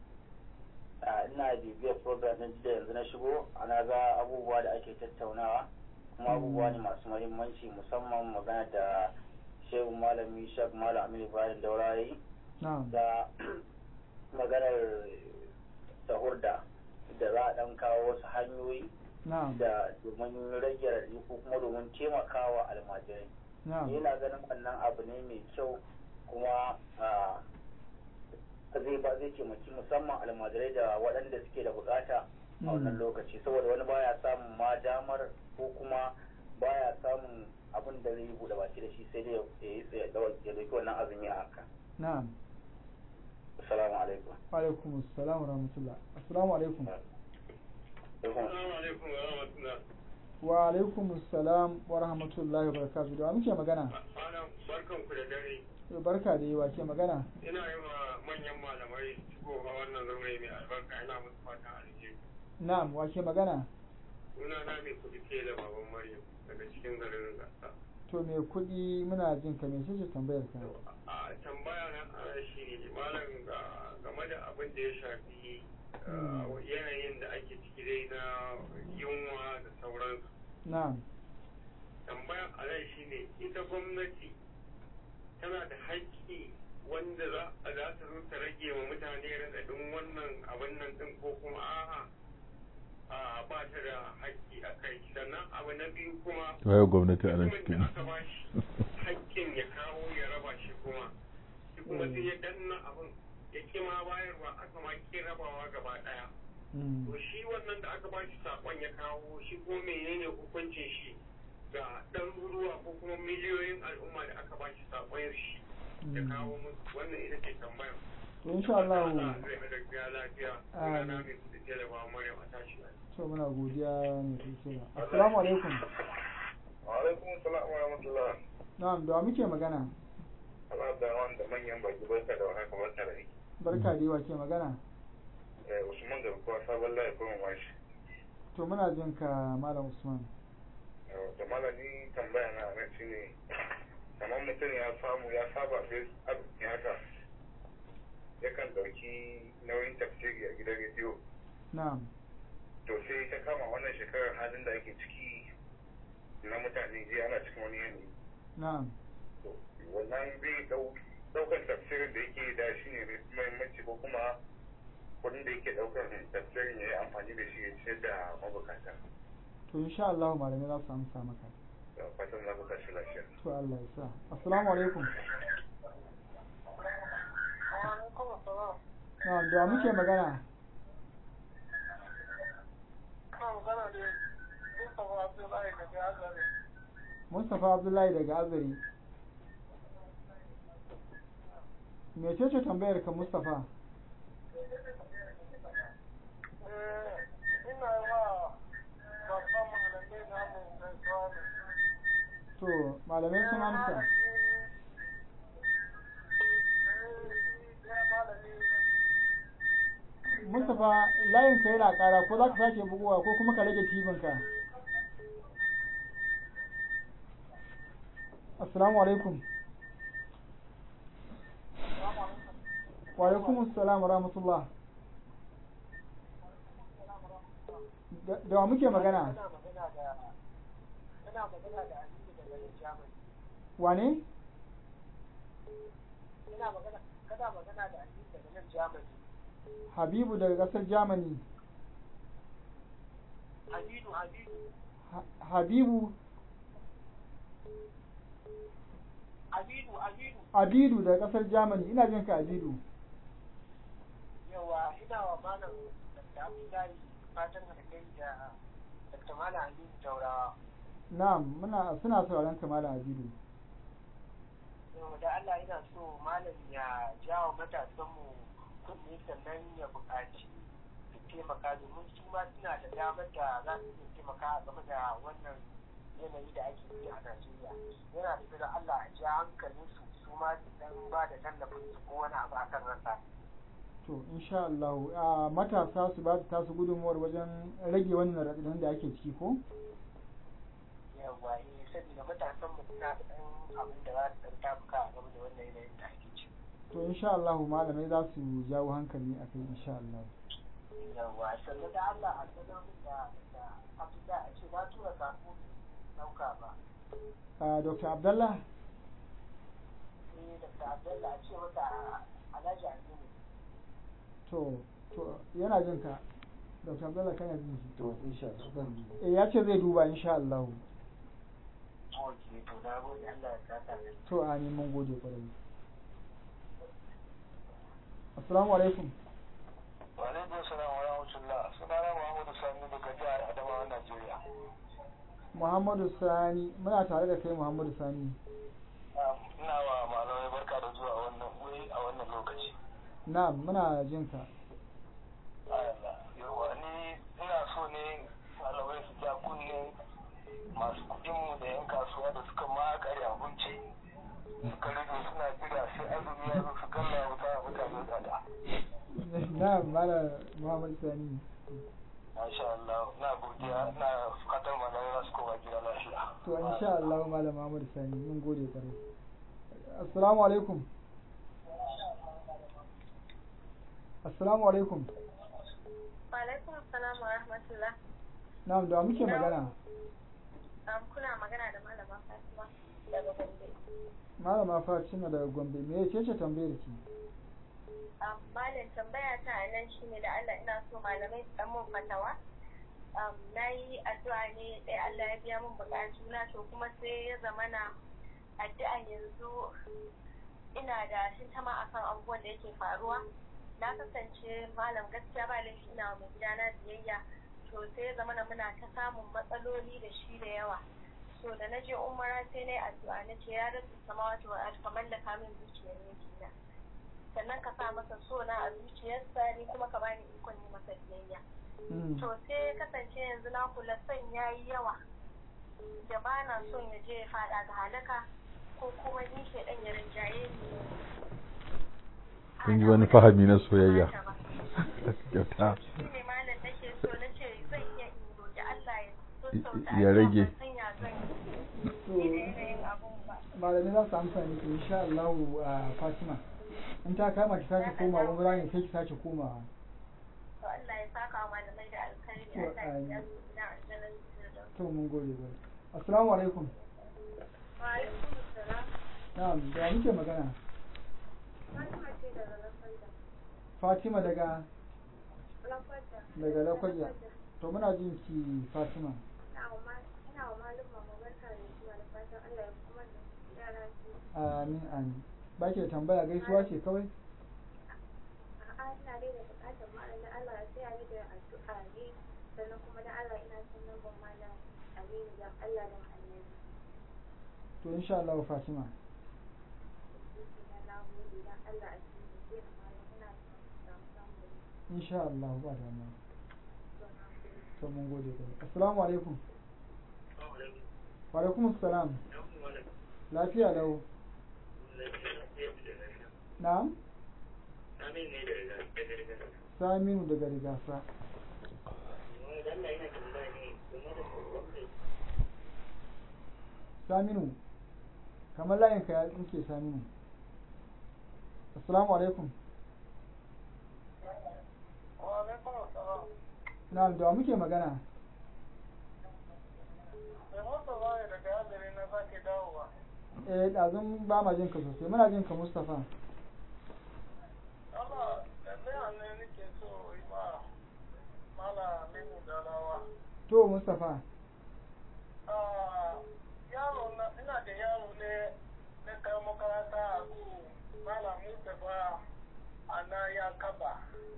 Ah, Ina bibiyar program ɗin da yanzu na shigo, ana ga abubuwa da ake tattaunawa, kuma abubuwa ne masu muhimmanci musamman magana da Shehu Malami Shek Malam Aminu Bayan Daura ya yi na'am da maganar sahur da da za a ɗan kawo wasu hanyoyi na'am da domin rage raɗi ko kuma domin taimakawa almajirai. na'am yana ganin wannan abu ne mai kyau kuma ah, zai ba zai taimaki musamman almajirai da waɗanda suke da bukata a wannan Mm. lokaci saboda wani baya samun ma damar ko kuma baya samun abin da zai yi buɗe baki da shi sai dai ya yi ya ɗau- ya dauki wannan azumi a haka na'am assalamu alaikum wa alaikum assalam wa rahmatullah assalamu alaikum Assalamu alaikum wa rahmatullah. wa alaikum assalam wa rahmatullahi wa barakatuh da wa muke magana Malam barkan ku da dare. barka da yi wake magana Ina yi wa manyan malamai shigowa wannan zaure mai albarka ina musu fatan alheri. na'am wake magana Suna na mai kudi ke da baban Maryam daga cikin garin Gasa. to me kuɗi muna jin ka me ce tambayar ka A tambaya na ana shi ne malam ga- game da abin da ya shafi uh, Hmm. yanayin da ake ciki dai na yunwa da sauransu. na'am tambaya a nan shine ita gwamnati tana da haƙƙi wanda za a za ta zo ta rage wa mutane raɗaɗin wannan abin nan ɗin ko kuma a'a a ba ta da haƙƙi a kai sannan abu na biyu kuma waye gwamnati a nan mutumin cikin da aka ba shi haƙƙin ya kawo ya raba shi kuma shi kuma sai ya danna abin ya ƙi ma bayarwa aka ma ƙi rabawa gaba ɗaya Mm. to shi wannan da aka ba shi saƙon ya kawo shi ko menene hukuncin shi ga ɗaruruwa ko kuma miliyoyin al'umma da aka ba shi saƙon shi ya Mm. kawo musu wannan ita ce tambayar to insha Allah Allah zai hada gida lafiya Amin. ina na mai kuɗi da ba Maryam a tashi lafiya to muna godiya mai kike assalamu alaikum wa alaikum salam wa rahmatullah na'am da wa muke magana Allah da wanda manyan baki barka da haka barka da aiki barka da yi wake magana Usman da kuwa sabon layi kuma mashi to muna jin ka malam usman da malami tambaya na nan shine kamar mutum ya samu ya saba sai arziki haka yakan dauki nauyin tafsiri a gidan rediyo na'am to sai ta kama wannan shekarar halin da ake ciki na mutane je ana cikin wani yanayi na'am to wannan zai dau daukan tafsirin da yake da shi ne muhimmanci ko kuma kudin da yake daukan tafsirin ya yi amfani da shi ya ciyar da mabukata to insha Allah malamai za su amsa maka da fatan za ku tashi lafiya to Allah ya sa assalamu alaikum na'am da wa muke magana Mustapha Abdullahi daga Azari mecece tambayar ka Mustapha to malamai sun amsa Mustapha layin ka yana kara ko za ka sake bugowa ko kuma ka rage tibin ka Assalamu alaikum Wa alaikum assalam wa rahmatullah da da wa muke magana Ina magana da ina magana da Aliyu daga nan Germany. wane Ina magana kana magana da Aliyu daga nan Germany. habibu daga kasar germany Habibu Habibu Ha- habibu Habibu Habibu abidu daga kasar germany ina jin ka abidu yawa ina wa malam Dr. Abdullahi fatan alheri da Dr. Malam Aliyu Taurawa. na'am muna suna sauraron ka malam abidu Yau da Allah ina so malam ya jawo matasanmu kunne sannan ya buƙaci su taimaka domin su ma suna da damar da za su iya taimaka game da wannan yanayi da ake yi a Najeriya. Yana da da Allah a ja hankalin su su ma su dan ba da tallafin su ko wani abu akan rasa. to insha Allah a matasa su ba su tasu gudunmuwar wajen rage wannan raɗaɗin da ake ciki ko Yawwa eh saboda matasan mu suna da ɗan abin da za su ɗan tabuka a game da wannan yanayin da ake ciki. to insha Allah malamai za su jawo hankali a kai insha Allah Yawwa sannan da Allah a sanar min da da Abdullahi a ce na tura sako ɗauka ba. a Dr. Abdullah sai da Abdullahi a ce masa Alhaji Aminu. to to yana jin ka Dr. Abdullah kana jin shi to insha Allah zan duba eh ya ce zai duba insha Allah Ok, to na gode Allah ya saka da to amin mun gode kwarai assalamu alaikum Walaikun salam wa rahmatullah. Sunana Muhammadu Sani daga jihar Adamawa, Najeriya. Muhammadu Sani muna tare da kai Muhammadu Sani Ina wa malamai barka da zuwa wannan wuri a wannan lokaci. na'am muna jin ka Yawa ni ina so ne malamai su ja kunne masu kuɗinmu da 'yan kasuwa da suka makare abinci suka rage suna jira sai azumi ya zo su kalla wuta a mutane tsada. na'am mala Muhammadu Sani Masha Allah, na godiya, na fatan malamai za su koma gida lafiya. to insha Allah malam Muhammadu Sani mun gode kwarai assalamu alaikum assalamu alaikum Alaikum salam wa rahmatullah. na'am da wa muke magana Um, kuna magana da malama Fatima daga Gombe. malama Fatima daga Gombe me ce ce tambayar ki Um, malam tambaya ta a nan shine da Allah ina so malamai su dan mun fatawa. Um, na yi addu'a ne ɗaya Allah ya biya min bukatu na to kuma sai ya zamana addu'an yanzu ina da shintama akan abubuwan da yake faruwa. Na kasance malam gaskiya ba laifi ina wa mai gidana biyayya to sai ya zamana muna ta samun matsaloli da shi da yawa. So da na je umara sai na yi addu'a na ce ya rabu samawati wa ardi ka mallaka min zuciyar mijina. sannan ka sa masa so na a zuciyarsa ni kuma ka bani ikon yi masa biyayya Mm. to sai kasance yanzu na kula son ya yi yawa da ba na son ya je ya fada ga halaka ko kuma ni ke dan ya rinjaye ni kun ji wani fahami na soyayya kyauta shi ne malam nake so na ce zan iya in roƙi Allah ya sassauta Ya rage. ban san ya zan yi da yanayin abun ba malamai za su amsa miki insha Allah a Fatima in ta kama ki sake koma wani rani sai ki sake komawa to Allah ya saka wa malamai da alkhairi To, Allah ya amin. biya su gidan aljanna da to mun gode ba assalamu alaikum wa alaikum assalam na'am da wa muke magana Fatima ce daga Lafanda. Fatima daga Lafanda. daga Lakwaja to muna jin ki Fatima Ina wa ma- ina wa malum mama barka da zuwa da fatan Allah ya kuma da yara su. amin amin ba ki da tambaya gaisuwa ce kawai A'a ina dai da bukatar malam da Allah ya tsaya ni da addu'a ne sannan kuma da Allah ina son lambar malam Aminu da Allah da Annabi. to insha Allah Fatima Ina na gode dan Allah a cikin zai malam ina son samu samu da insha Allah ba damuwa zuwa na gode. to mun gode ba assalamu alaikum wa alaikum assalam lafiya lau na'am Amin ne da riga da riga. Saminu daga rigasa Wani da Allah yana tambaya ne game da wanda Saminu kamar layin ka ya tsinke Saminu assalamu alaikum Wa alaikum salam. na'am da wa muke magana eh ɗazun ba ma jin ka sosai muna jin ka Mustapha Allah tambaya ne nake so yi ma malamin da rawa. to Mustapha Ah, yaro na ina da yaro ne na kai makaranta a ku malam Mustapha a na ya kaba.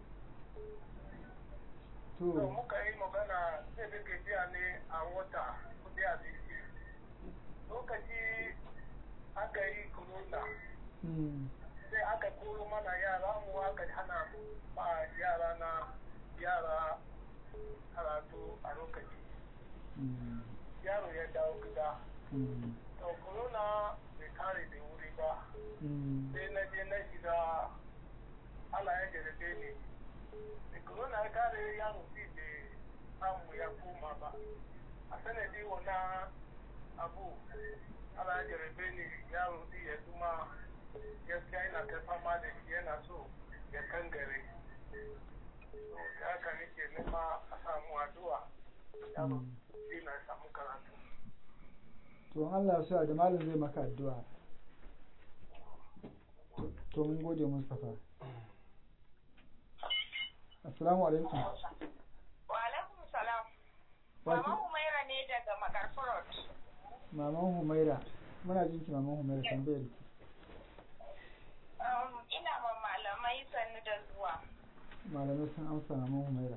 to To muka yi magana sai da ke biya ne a wata kudi a biki. Lokaci aka yi corona mm, sai aka koro mana yara mu aka hana ba yara na yara karatu a lokaci. mm, Yaro ya dawo gida. mm, To corona bai kare da wuri ba. mm, sai na je na shiga Allah ya jarabe ni da corona ya kare yaro fi da samu ya koma ba a sanadi wannan abu Allah ya jarabe ni yaro fi ya zuma gaskiya yana ta fama da shi yana so ya kangare to da haka nake nema a samu addu'a yaro fi na samu karatu to in Allah ya so da malam zai maka addu'a To- to mun gode Mustapha assalamu alaikum Wa alaikum salam. Wa Mama ki- Humaira ne daga Makarfi Road. maman Humaira muna jin ki maman Humaira tambayar ki Um, ina ma malamai sannu da zuwa. malamai sun amsa maman Humaira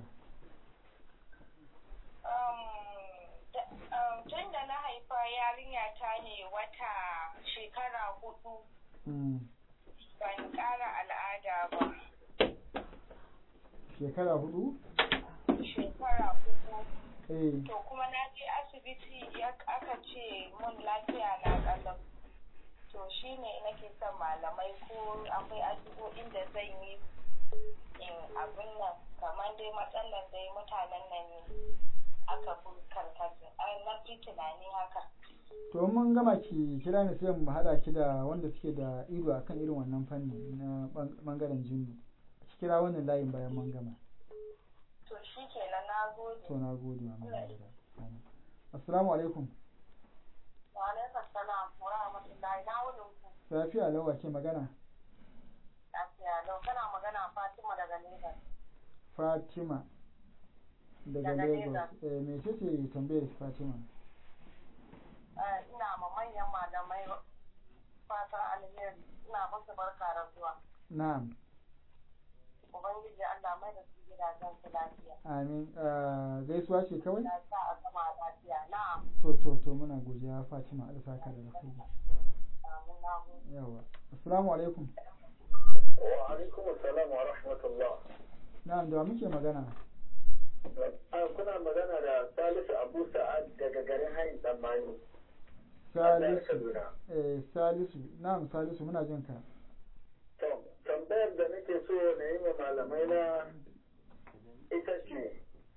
Um, da- um, tun da na haifa yarinya ta ne wata shekara hudu mm, ban ƙara al'ada ba. shekara hudu Shekara hudu. eh To kuma na je asibiti ya aka ce mun lafiya na ƙalau. To shi ne nake son malamai ko akwai addu'o'in da zan yi in abin nan kamar dai matsalar dai mutanen nan ne aka fi karkata na fi tunani haka. to mun gama ki kira ni sai mu hada ki da wanda suke da ido akan irin wannan fanni na bang- bangaren jinnu ki kira wannan layin bayan mun gama To shi kenan na gode. to na gode maman Humaira Amin. assalamu alaikum Wa alaikum salam wa rahmatullahi na wurin ku. lafiya lawa ke magana Lafiya lau kana magana Fatima daga Lagos. Fatima daga Daga Lagos Lagos. eh me ce tambayar ki Fatima Eh, ina ma manyan malamai fatan alheri ina musu barka da zuwa. na'am Ubangiji Allah mai da su gidajen su lafiya. amin Ah, gaisuwa ce kawai Ya sa a gama lafiya. Na'am. to to to muna godiya Fatima Allah saka da alkhairi Amin na gode. yawa assalamu alaikum wa alaikum assalam wa rahmatullah na'am da wa muke magana Ah, kuna magana da Salisu Abu Sa'ad daga garin Hayin Tsammani. Salisu Kaduna. eh Salisu na'am Salisu muna jin ka To, tambayar da nake so na yi wa malamai na ita ce,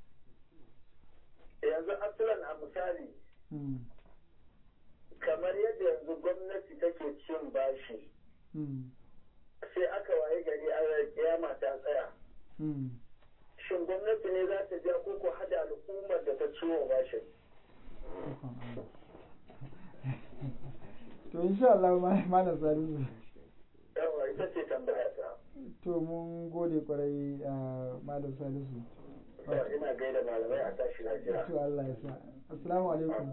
yanzu asalan a misali, mm. kamar yadda yanzu gwamnati take cin bashi, Mm. sai aka waye gari an kiyama ta tsaya. Mm. Shin gwamnati ne za ta biya ko ko hada al'ummar da ta ciwo bashin? Ikon Allah. to insha Allah ma- malam Salisu Yawa, ita ce tambaya ta. to mun gode kwarai a malam Salisu To, ina gaida malamai a tashi lafiya. to Allah ya sa assalamu alaikum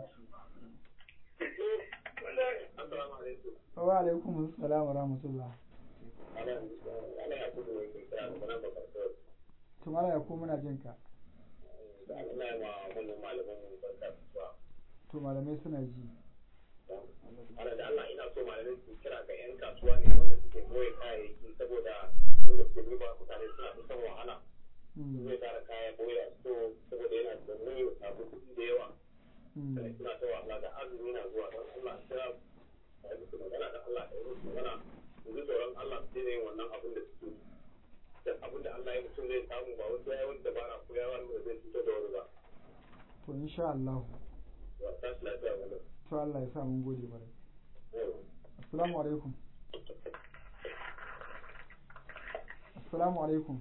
Assalamu alaikum. wa alaikum assalam wa rahmatullah Ana ana ya kudu ne ke kira da nan da farko. to malam yakubu muna jin ka Da ina yi ma wannan malaman mu barka da zuwa. to malamai suna ji Ana da Allah ina so malamai su kira ga 'yan kasuwa ne wanda suke boye kayayyaki saboda wanda suke duba mutane suna kusan wahala. Mm. Zai tara kaya boye a so saboda yana da nauyi ya samu kuɗi da yawa. Mm. Sai suna ta wahala da azumi na zuwa don Allah kira a yi musu magana da Allah da yi musu magana. Su ji tsoron Allah su daina yin wannan abin da suke yi. Duk abin da Allah ya mutum zai samu ba wasu ya yi wani dabara ko ya wani da zai fito da wani ba. to insha Allah Ba ta shi lafiya ba to Allah ya sa mun gode kwarai ne. assalamu alaikum assalamu alaikum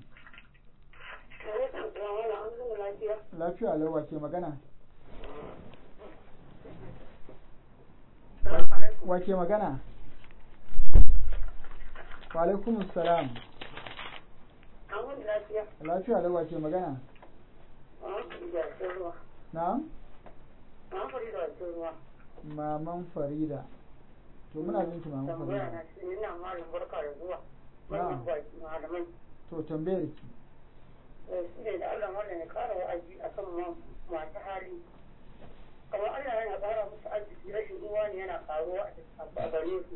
lafiya lawa ke magana wake magana wa alaikum salam lafiya. lafiya da wake magana na'am maman farida to muna jin ki maman farida ina malam barka da zuwa Na'am. wannan baki malamai to tambayar ki eh, shi ne da Allah wannan ya kara wa'azi akan ma- masu hali kamar Allah yana kara musu arziki rashin uwa ne yana karuwa a a gare su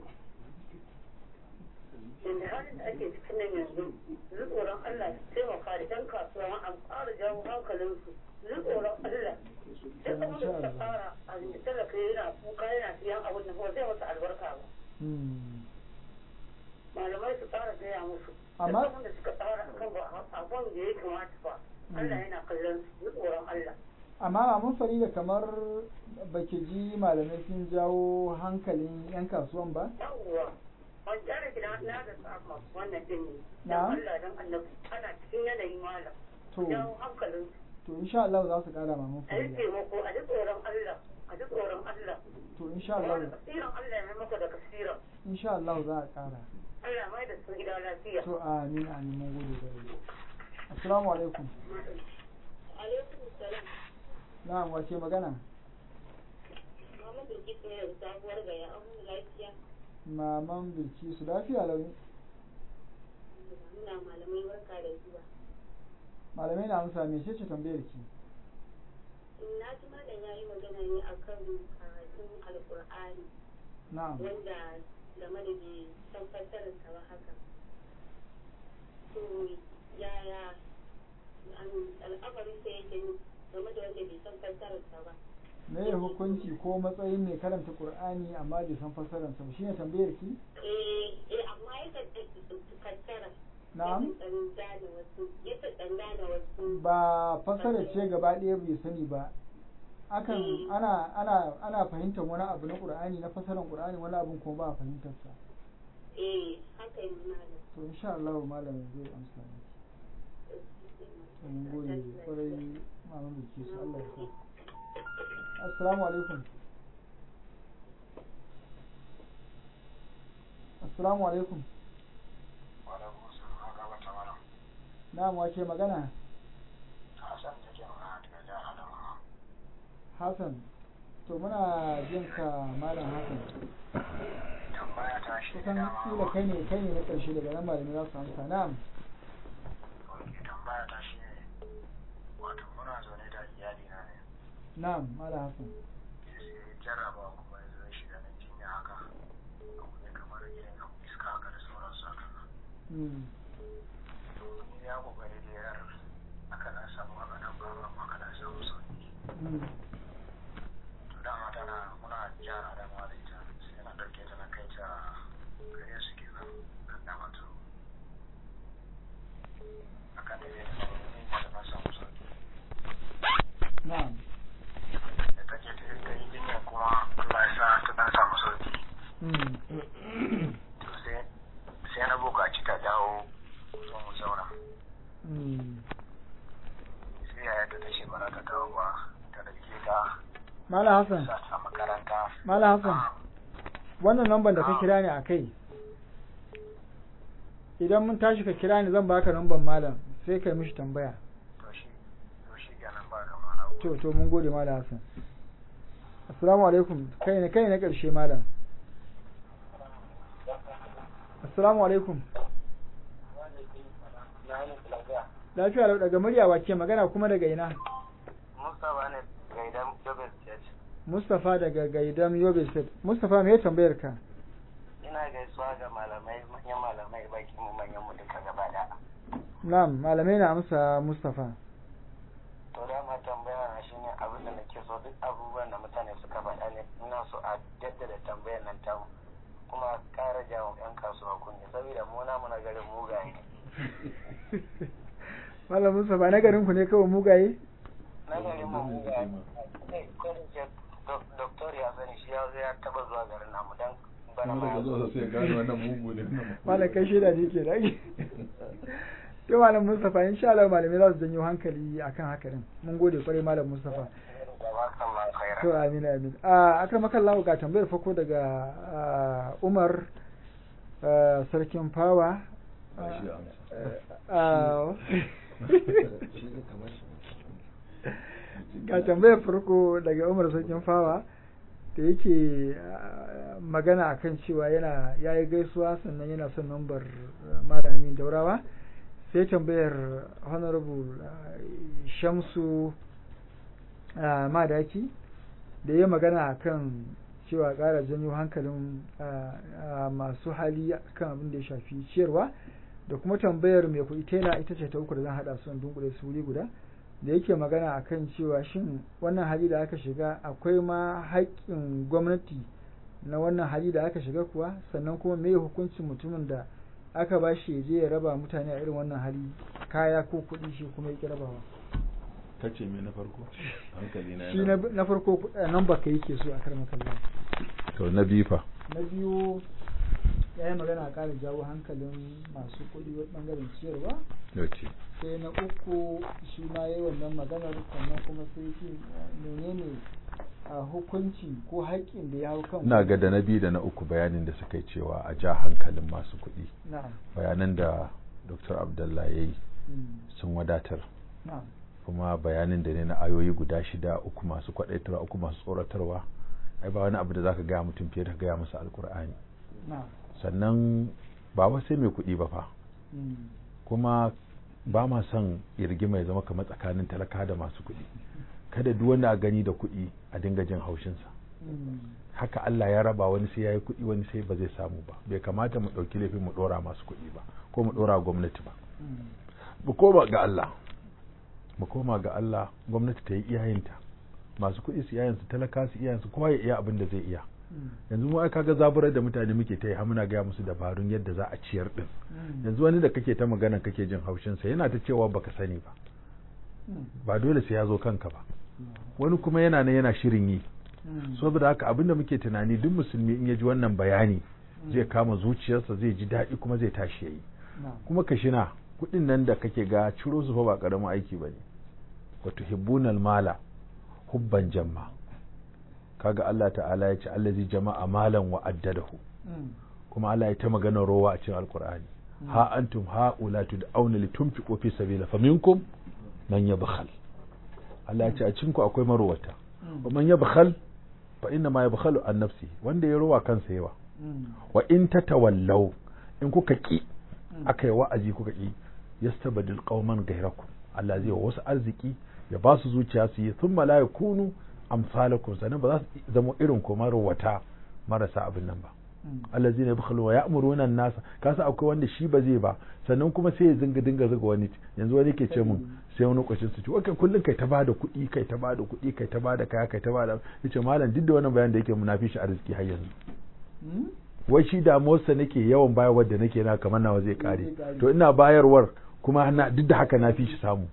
inda halin da ake cikin nan yanzu su tsoron Allah su taimaka da ɗan kasuwa ma an ƙara jawo hankalinsu su tsoron Allah duk abin da suka fara a da talaka yana kuka yana siyan abin da ba zai masa albarka ba Hmm. malamai su fara gaya musu Amma- duk abin da suka tsara akan ba abin da ya kamata ba Allah yana kallon su su tsoron Allah amma maman farida kamar baki ji malamai sun jawo hankalin yan kasuwan ba yawwa ban tsara gida na da sama wannan din ne Na? dan Allah dan annabi ana cikin yanayi malam to jawo hankalin su to insha Allah za su kara maman a yi farida taimako a ji tsoron Allah a ji tsoron Allah to insha kuma da Allah kasiran Allah ya mai maka da kasiran insha Allah za a kara Allah mai da su gida lafiya to amin amin mun gode da assalamu alaikum alaikum salam na'am wace magana Muhammad Bilkis ne da sabuwar gaya an lafiya maman bilkisu lafiya lau muna malamai barka da zuwa malamai na amsa me ce tambayar ki na ji malam ya yi magana ne akan karatun alkur'ani na'am wanda game da bai san fassararsa ba haka to yaya al'amarin sa yake game da wanda bai san fassararsa ba me ya hukunci ko matsayin mai karanta qur'ani amma bai san fassararsa ba shine tambayar ki eh eh amma yakan fassara na'am yakan ɗan gane wasu yakan ɗan gane wasu ba fassara ce gaba ɗaya bai sani ba akan Mm. ana ana ana fahimtar wani abu na qur'ani na fassarar qur'ani wani abun kuma ba a fahimtar sa eh haka yi malam to insha Allah malamin zai amsa miki to mun gode kwarai maman bilkisu Allah ya sa assalamu alaikum assalamu alaikum na'am wace magana Hassan to muna jin ka malam Hassan kusan kila kai ne kai ne na ƙarshe daga nan malami za su amsa na'am tambaya ta shi ne wato muna zaune da iyali na ne na'am malam Hassan sai jarraba kuma ya zo ya shiga na jinya haka abu ne kamar irin abu iska haka da sauransu haka mm. to ni ya kokari da yar aka dan samu aka dan faru amma aka dan samu sauki Mm. to dama tana muna gyara da ma da ita sai na dauke ta na kai ta gare su kenan kan dama to akan da ne ta dan samu sauki na'am da take ta ta yi jinya kuma Allah ya sa ta dan samu sauki mm. to sai sai na buƙaci ta dawo zo mu zauna Mm. sai yaya ta tashi ba za ta dawo ba ta dauke ta malam Hassan sa ta makaranta malam Hassan wannan lambar da ka kira ni a kai idan mun tashi ka kira ni zan baka lambar malam sai kai mishi tambaya to shi to shi kenan ba kama na to to mun gode malam Hassan assalamu alaikum kai ne kai ne karshe malam assalamu alaikum lafiya lau daga murya wace magana kuma daga ina Mustapha ne gaidan Jobin Church Mustapha daga Gaidam Yobe State Mustapha me ya tambayar ka ina gaisuwa ga malamai manyan malamai baki mu manyan mu duka gaba da na'am malamai na amsa Mustapha to da ma tambaya na shine abin da nake so duk abubuwan da mutane suka faɗa ne ina so a jaddada tambayar nan ta kuma ƙara jawo yan kasuwa kunne saboda mu na mu na garin mugaye Malam Mustapha na garin ku ne kawai mugaye na garin mu mugaye sai kodin ce doktor ya sani shi ya zo ya taba zuwa garin namu dan bana kuma ma daga zuwa sai gano wannan mugu ne malam kai shaida ne ke da to malam Mustapha insha Allah malamai za su janyo hankali akan haka din mun gode kwarai malam Mustapha jazakallahu khairan to amin amin a akan makallahu ga tambayar farko daga ah, Umar ah, sarkin fawa Ba shi amsa. Ah, ga tambayar farko daga Umar sarkin fawa da yake ah, magana akan cewa yana yayi gaisuwa sannan yana son nambar ah, malamin daurawa sai tambayar honorable ah, Shamsu ah, madaki da ya magana akan cewa ƙara janyo hankalin ah, ah, masu hali kan abin da ya shafi ciyarwa da kuma tambayar mai kuɗi tela ita ce ta uku da zan haɗa su in dunkule su wuri guda da yake magana akan cewa shin wannan hali da aka shiga akwai ma haƙƙin gwamnati na wannan hali da aka shiga kuwa sannan kuma me hukuncin mutumin da aka ba shi ya je ya raba mutane a irin wannan hali kaya ko kuɗi shi kuma ya ƙi rabawa kace me na farko hankali na shi na na farko eh, nan baka yake so a karma kallon to na bifa na biyu ya yi magana a ƙara jawo hankalin masu kuɗi wa ɓangaren ciyarwa yace sai na uku shi ma yi wannan maganar sannan kuma sai shi menene a hukunci ko haƙƙin da ya hau kan ina ga da na biyu da na uku bayanin da suka yi cewa a ja hankalin masu kuɗi na'am bayanan da dr abdullah ya yi Mm. sun wadatar na'am kuma bayanin da ne na ayoyi guda shida uku masu kwaɗaitarwa uku masu tsoratarwa ai ba wani abu da zaka gaya mutum fiye da ka gaya masa alkur'ani na'am sannan ba wai sai mai kuɗi ba fa Mm. kuma ba ma son irgima ya zama kamar tsakanin talaka da masu kuɗi kada duk wanda a gani da kuɗi a dinga jin haushinsa Mm. haka Allah ya raba wani sai ya yi kuɗi wani sai ba zai samu ba bai kamata mu ɗauki laifin mu ɗora masu kuɗi ba ko mu ɗora gwamnati ba Mm. mu koma ga Allah mu koma ga Allah gwamnati ta yi iyayenta masu kuɗi su iyayensu talaka su iyayensu kowa ya iya abin da zai iya Mm. yanzu mu ai kaga zaburar da mutane muke ta yi har muna gaya musu dabarun yadda za a ciyar din Mm. yanzu wani da kake ta magana kake jin haushin sa yana ta cewa baka sani ba Mm. ba dole sai ya zo kanka ba Mm. wani kuma yana nan yana shirin yi Mm. saboda haka abinda muke tunani duk musulmi in ya ji wannan bayani Mm. zai kama zuciyarsa zai ji daɗi kuma zai tashi yayi na'am kuma ka shina kuɗin nan da kake ga ciro su fa ba ƙaramin aiki ba ne wa tuhibbunal mala hubban jamma kaga Allah ta'ala ya ce allazi jama'a malan wa addadahu Mm. kuma Allah ya ta magana rowa a cikin alkur'ani Mm. ha antum haula tud'auna litunfiqu fi sabila faminkum man yabkhal Allah ya ce a cikin ku akwai marowata Mm. wa man yabkhal fa inna ma yabkhalu an nafsi wanda ya rowa kansa yawa Mm. wa in tatawallaw in kuka ki Mm. aka yi wa'azi kuka ki yastabdil qauman ghayrakum Allah zai wa wasu arziki ya ba su zuciya su yi thumma la yakunu amsalakum sanan ba za su zama irin ku marowata marasa abin nan ba Mm. allazina yabkhalu wa ya'muruna an-nasa kasa akwai wanda shi ba zai ba sannan kuma sai ya zinga dinga zuga wani yanzu wani ke ce mun sai wani kwacin su ce okay kullun kai ta bada kuɗi kai ta bada kuɗi kai ta bada kaya kai ta bada yace malam duk da wannan bayan da yake munafi shi arziki har yanzu Mm. wai shi damuwarsa nake yawan bayarwar da nake na kamar nawa zai kare Zai kare. to ina bayarwar kuma na duk da haka na fi shi samu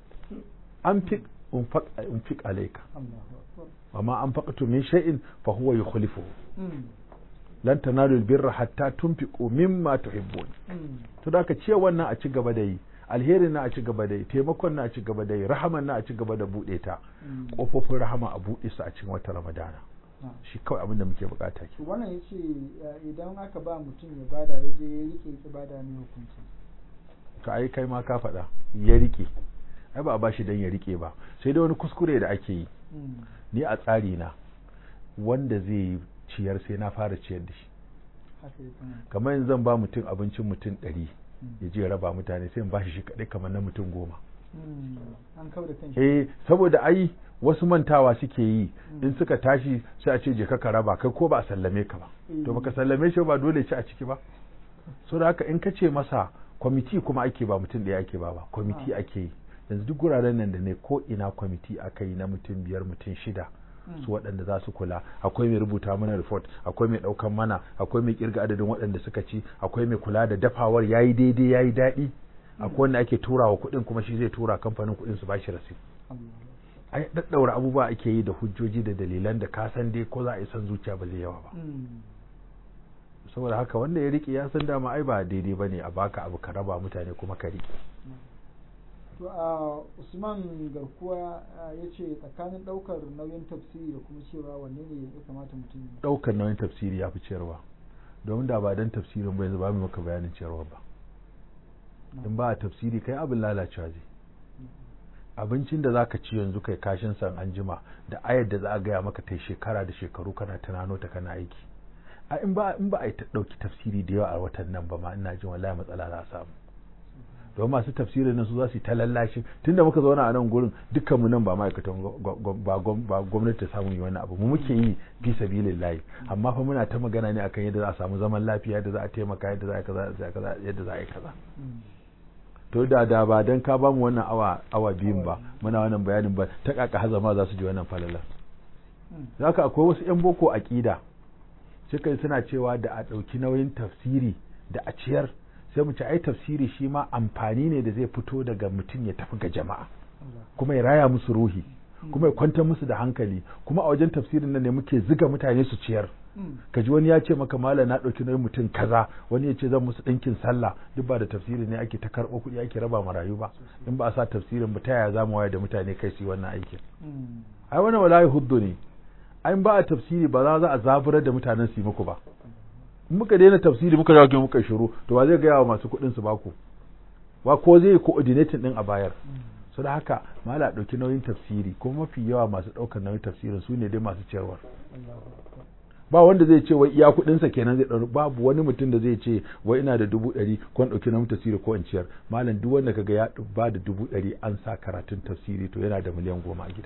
an fi unfaq unfiq alayka Allahu akbar amma an faqatu min shay'in fa huwa yukhlifuhu Mm. lan tanalu albirra hatta tunfiqu mimma tuhibbun Mm. to da ka ce wannan a ci gaba da yi alherin na a ci gaba da yi taimakon na a ci gaba da yi rahaman na a ci gaba da bude ta Mm. kofofin rahama a bude su a cikin wata ramadana Ah. shi kawai abin da muke bukata ke wannan ya ce idan aka ba mutum ya bada ya je ya rike ki bada ne hukunci to ai kai ma ka faɗa ya rike ai ba a bashi dan ya rike ba sai dai wani kuskure da ake yi Mm. ni a tsari na wanda zai yi ciyar sai na fara ciyar da shi haka ya kamata kamar yanzu zan ba mutum abincin mutum ɗari Mm. ya je ya raba mutane sai in bashi shi kaɗai kamar na mutum goma Mm. an kau da kanshi eh saboda ai wasu mantawa suke yi Mm. in suka tashi sai a ce je ka raba kai ko ba a sallame ka ba Mm. to baka sallame shi ba dole ci a ciki ba so da haka in ka ce masa kwamiti kuma ake ba mutum ɗaya ake ba ba kwamiti Ah. ake yi yanzu duk guraren nan da ne ko ina kwamiti aka yi na mutum biyar mutum shida Mm. su waɗanda za su kula akwai mai rubuta mana report akwai mai ɗaukan mana akwai mai kirga adadin waɗanda suka ci akwai mai kula da dafawar yayi daidai yayi daɗi akwai wanda ake turawa kuɗin kuma shi zai tura kamfanin kuɗin su bashi rasit Allah. ai daddaura abubuwa ake yi da hujjoji da dalilan da ka san dai ko za a yi san zuciya ba zai yawa ba Mm. saboda haka wanda ya rike ya san dama ai ba daidai bane a baka abu ka raba mutane kuma ka rike to a usman garkuwa ya ce tsakanin ɗaukar nauyin tafsiri da kuma cewa wanne ne ya kamata mutum ya ɗaukar nauyin tafsiri ya fi ciyarwa domin da ba dan tafsirin bai ba mu maka bayanin ciyarwa ba in ba a tafsiri kai abin lalacewa zai abincin da zaka ci yanzu kai kashin san an jima da ayar da za a gaya maka ta shekara da shekaru kana tunano ta kana aiki a in ba in ba a ta dauki tafsiri da yawa a watan nan ba ma ina jin wallahi matsala za a samu don masu tafsirin nan su za su yi ta lallashi tunda muka zauna a nan gurin dukkan mu nan ba ma'aikatan ba gwamnati ta samu yi wani abu mu muke yi fi sabilillahi amma fa muna ta magana ne akan yadda za a samu zaman lafiya yadda za a taimaka yadda za a kaza yadda za a yi kaza to da da ba dan ka bamu wannan awa awa biyun ba muna wannan bayanin ba ta kaka hazama za su ji wannan falala zaka akwai wasu yan boko aqida suka suna cewa da a dauki nauyin tafsiri da a ciyar sai mu ci ai tafsiri shi ma amfani ne da zai fito daga mutum ya tafi ga jama'a kuma ya raya musu ruhi kuma ya kwantar musu da hankali kuma a wajen tafsirin nan ne muke ziga mutane su ciyar kaji wani ya ce maka malam na ɗauki nauyin mutum kaza wani ya ce zan musu ɗinkin sallah duk ba da tafsiri ne ake ta karɓo kuɗi ake raba marayu ba in ba a sa tafsirin ba ta yaya za mu wayar da mutane kai su yi wannan aikin ai wannan wallahi huddu ne ai ba a tafsiri ba za a zaburar da mutanen su yi muku ba in muka daina tafsiri muka dawo muka shiru to ba zai gaya wa masu kuɗin su baku ba ko zai coordinating din a bayar so da haka mala ɗauki nauyin tafsiri kuma mafi yawa masu ɗaukar nauyin tafsirin su ne dai masu ciyarwar ba wanda zai ce wai iya kuɗinsa kenan zai ɗauri babu wani mutum da zai ce wai ina da dubu ɗari ko ɗauki nauyin tafsiri ko in ciyar malam duk wanda kaga ya ba da dubu ɗari an sa karatun tafsiri to yana da miliyan goma a gida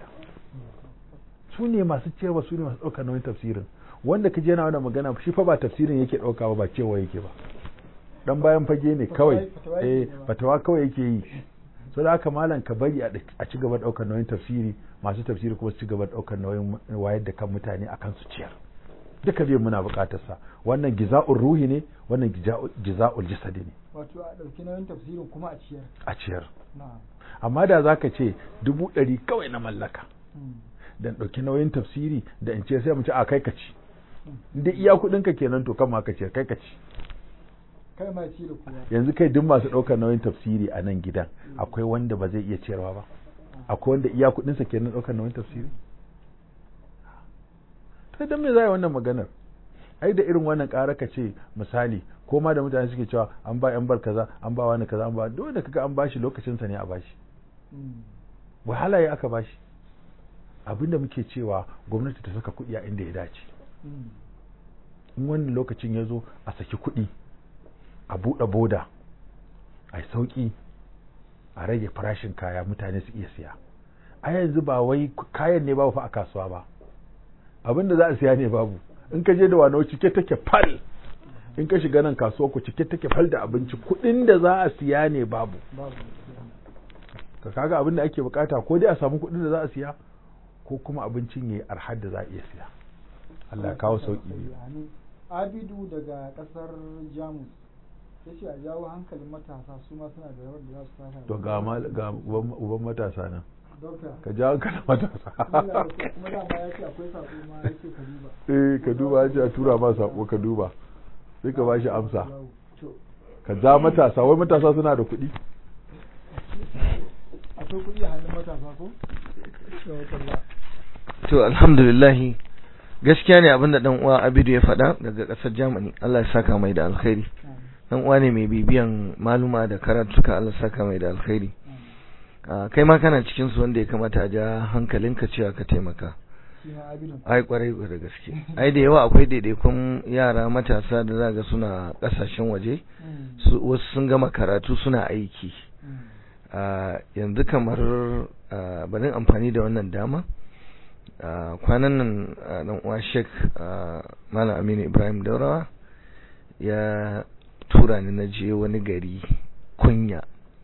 su ne masu ciyarwa su ne masu ɗaukar nauyin tafsirin wanda ka je yana wannan magana shi fa ba tafsirin yake ɗauka ba ba cewa yake ba dan bayan fage ne kawai eh fatawa kawai yake yi so da haka malam ka bari a ci gaba ɗaukar nauyin tafsiri masu tafsiri kuma su ci gaba ɗaukar nauyin wayar da kan mutane akan su ciyar duka biyan muna buƙatar sa wannan giza'ul ruhi ne wannan giza'ul jasadi ne wato a ɗauki nauyin tafsirin kuma a ciyar a ciyar amma da zaka ce dubu ɗari kawai na mallaka dan ɗauki nauyin tafsiri da in ce sai mu ci a kai ka ci da iya kuɗin ka kenan to kan ma ka ce kai ka ci kai ma ci da kuma yanzu kai duk masu ɗaukar nauyin tafsiri a nan gidan akwai wanda ba zai iya ciyarwa ba akwai wanda iya kuɗin sa kenan ɗaukar nauyin tafsiri to dan me zai wannan maganar ai da irin wannan ƙara ka ce misali ko ma da mutane suke cewa an ba yan bar kaza an ba wani kaza an ba duk da kaga an bashi lokacin sa ne a bashi wahala ya aka bashi abinda muke cewa gwamnati ta saka kuɗi a inda ya dace in wannan lokacin ya zo a saki kuɗi a buɗe boda a sauƙi a rage farashin kaya mutane su iya siya a yanzu ba wai kayan ne babu fa a kasuwa ba abinda za a siya ne babu in ka je da wani cike take fal in ka shiga nan kasuwa ku cike take fal da abinci kuɗin da za a siya ne babu ka kaga abin da ake bukata ko dai a samu kuɗin da za a siya ko kuma abincin yayi arhar da za a iya siya Allah ya kawo sauki Abidu daga kasar Jamus yace a jawo hankalin matasa su ma suna da rawar da za su taka to ga ga uban matasa nan Dokta ka jawo hankalin matasa kuma dama ya ce akwai sako ma yace ka duba eh ka duba ya ce a tura ma sako ka duba sai ka bashi amsa ka ja matasa wai matasa suna da kuɗi akwai kuɗi a hannun matasa ko to alhamdulillah gaskiya ne abinda dan uwa Abidu ya faɗa daga ƙasar Germany Allah ya saka mai da alkhairi dan uwa ne mai bibiyan maluma da karatuka Allah ya saka mai da alkhairi kai ma kana cikin su wanda ya kamata a ja hankalinka cewa ka taimaka ai kwarai da gaske ai da yawa akwai daidaikun yara matasa da zaga suna kasashen waje wasu sun gama karatu suna aiki yanzu kamar barin amfani da wannan dama kwanan nan dan uwa Sheikh Malam Aminu Ibrahim Daurawa ya tura ni na je wani gari kunya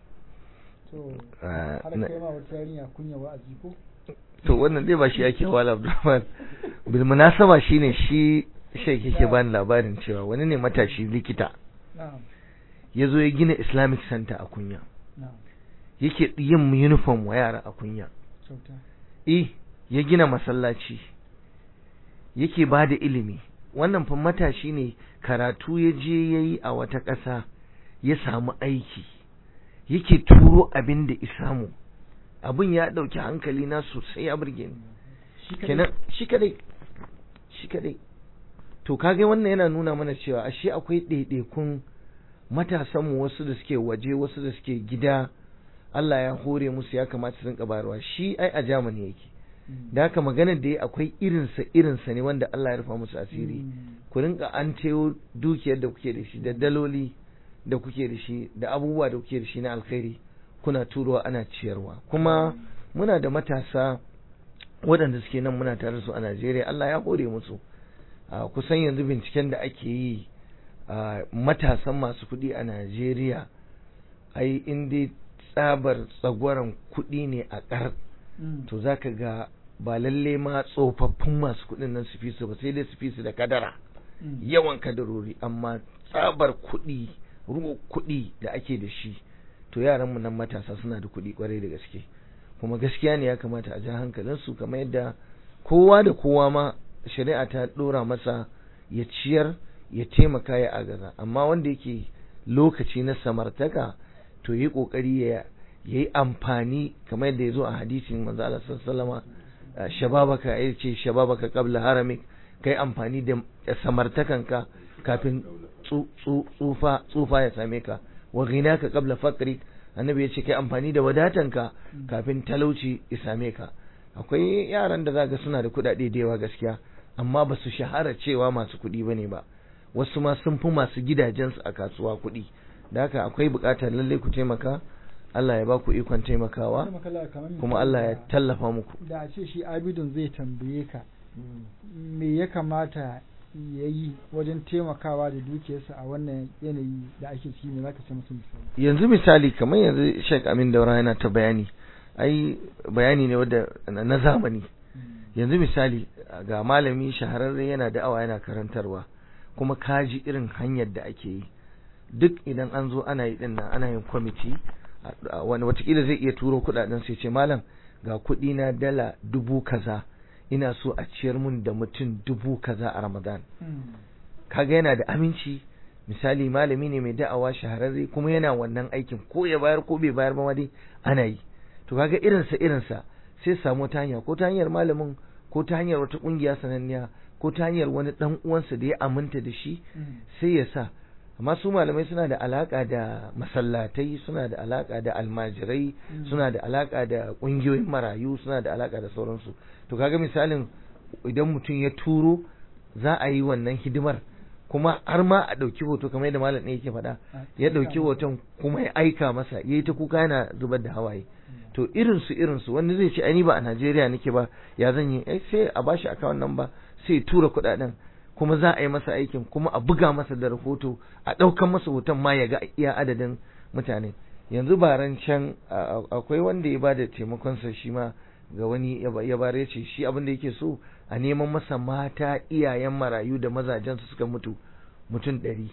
to wannan dai ba shi ake wala Abdulrahman bil munasaba shine shi Sheikh yake bani labarin cewa wani ne matashi likita ya zo ya gina Islamic Center a kunya yake yin uniform wa yara a kunya eh ya gina masallaci yake ba da ilimi wannan fa matashi ne karatu ya je ya yi a wata ƙasa ya samu aiki yake turo abin da isamu abin ya ɗauki hankali na sosai ya burge ni kenan shi kadai shi kadai to kage wannan yana nuna mana cewa ashe akwai ɗaiɗaikun matasanmu wasu da suke waje wasu da suke gida Allah ya hore musu ya kamata su rinka bayarwa shi ai a Germany yake da haka maganar da ya akwai irinsa irinsa ne wanda Allah ya rufa musu asiri ku rinka an tayo dukiyar da kuke da shi da daloli da kuke da shi da abubuwa da kuke da shi na alkhairi kuna turowa ana ciyarwa kuma muna da matasa waɗanda suke nan muna tare su a Najeriya Allah ya hore musu kusan yanzu binciken da ake yi matasan masu kuɗi a Najeriya ai in dai tsabar tsagwaron kuɗi ne a ƙar to za ka ga ba lalle ma tsofaffin masu kuɗin nan su fi su ba sai dai su fi su da kadara yawan kadarori amma tsabar kuɗi ruwa kuɗi da ake da shi to yaranmu nan matasa suna da kuɗi kwarai da gaske kuma gaskiya ne ya kamata a ja hankalinsu kamar yadda kowa da kowa ma shari'a ta ɗora masa ya ciyar ya taimaka ya agaza amma wanda yake lokaci na samartaka to yi ƙoƙari ya yi amfani kamar yadda ya zo a hadisin manzo Allah sallallahu shababaka ya ce shababaka qabla haramik kai amfani da samartakanka kafin tsufa tsufa ya same ka wa ghinaka qabla faqrik annabi ya ce kai amfani da wadatanka kafin talauci ya same ka akwai yaran da zaka suna da kuɗaɗe da yawa gaskiya amma ba su shahara cewa masu kuɗi bane ba wasu ma sun fi masu gidajensu a kasuwa kuɗi da haka akwai buƙatar lallai ku taimaka Allah ya ba ku ikon taimakawa kuma Allah ya tallafa muku da a ce shi abidun zai tambaye ka me ya kamata ya yi wajen taimakawa da dukiyarsa a wannan yanayi da ake ciki ne zaka ce musu misali yanzu misali kamar yanzu Sheikh Amin Daura yana ta bayani ai bayani ne wanda na zamani yanzu misali ga malami shahararre yana da'awa yana karantarwa kuma kaji irin hanyar da ake yi duk idan an zo ana yi dinnan ana yin kwamiti wani watakila zai iya turo kudaden sai ce malam ga kudi na dala dubu kaza ina so a ciyar mun da mutum dubu kaza a ramadan kaga yana da aminci misali malami ne mai da'awa shahararre kuma yana wannan aikin ko ya bayar ko bai bayar ba dai ana yi to kaga irinsa irinsa sai samu ta hanya ko ta hanyar malamin ko ta hanyar wata kungiya sananniya ko ta hanyar wani dan uwansa da ya aminta da shi sai ya sa amma su malamai suna da alaka da masallatai suna da alaka da almajirai suna da alaka da kungiyoyin marayu suna da alaka da sauransu to kaga misalin idan mutum ya turo za a yi wannan hidimar kuma har ma a ɗauki hoto kamar yadda malam yake faɗa ya ɗauki hoton kuma ya aika masa ya yi ta kuka yana zubar da hawaye to irinsu irinsu wani zai ce ai ba a Najeriya nake ba ya zan yi sai a bashi akawun nan ba sai tura kuɗaɗen kuma za a yi masa aikin kuma a buga masa da rahoto a ɗaukan masa hoton ma ya ga iya adadin mutane yanzu baran can akwai wanda ya bada taimakonsa shi ma ga wani ya bare ya ce shi abin da yake so a neman masa mata iyayen marayu da mazajensu suka mutu mutum ɗari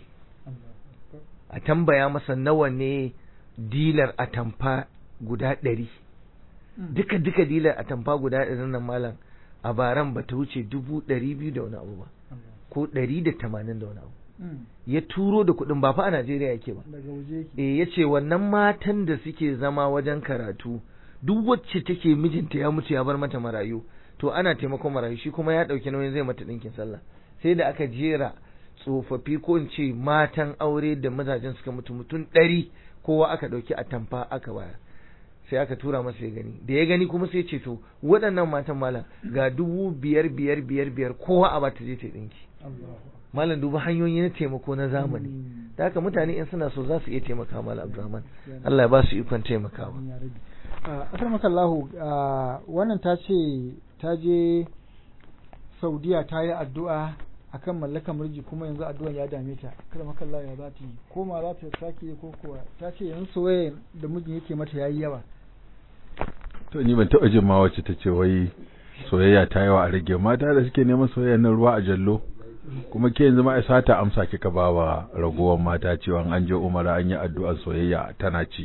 a tambaya masa nawa ne dilar atamfa guda ɗari duka duka dilar atamfa guda ɗari nan malam a baran ba ta wuce dubu ɗari biyu da wani abu ba ko ɗari da tamanin da wani abu ya turo da kuɗin ba fa a Najeriya yake ba eh ya ce wannan matan da suke zama wajen karatu duk wacce take mijinta ya mutu ya bar mata marayu to ana taimakon marayu shi kuma ya ɗauki nauyin zai mata ɗinkin sallah sai da aka jera tsofaffi ko in ce matan aure da mazajen suka mutu mutum ɗari kowa aka ɗauki a tamfa aka bayar sai aka tura masa ya gani da ya gani kuma sai ce to waɗannan matan malam ga dubu biyar biyar biyar biyar kowa a bata je ta ɗinki malam duba hanyoyi na taimako na zamani da haka mutane in suna so za su iya taimaka malam abdurrahman Allah ya ba su ikon taimakawa asar makallahu wannan ta ce ta je saudiya ta yi addu'a akan mallakar murji kuma yanzu addu'an ya dame ta kada makallahu ya za ta yi koma za ta sake ko kuwa ta ce yanzu soyayya da mijin yake mata yayi yawa to ni ban taɓa jin ma wacce ta ce wai soyayya ta yawa a rage mata da suke neman soyayya nan ruwa a jallo kuma ke yanzu ma isa ta amsa kika ba wa ragowar mata cewa an je umara an yi addu'ar soyayya tana ci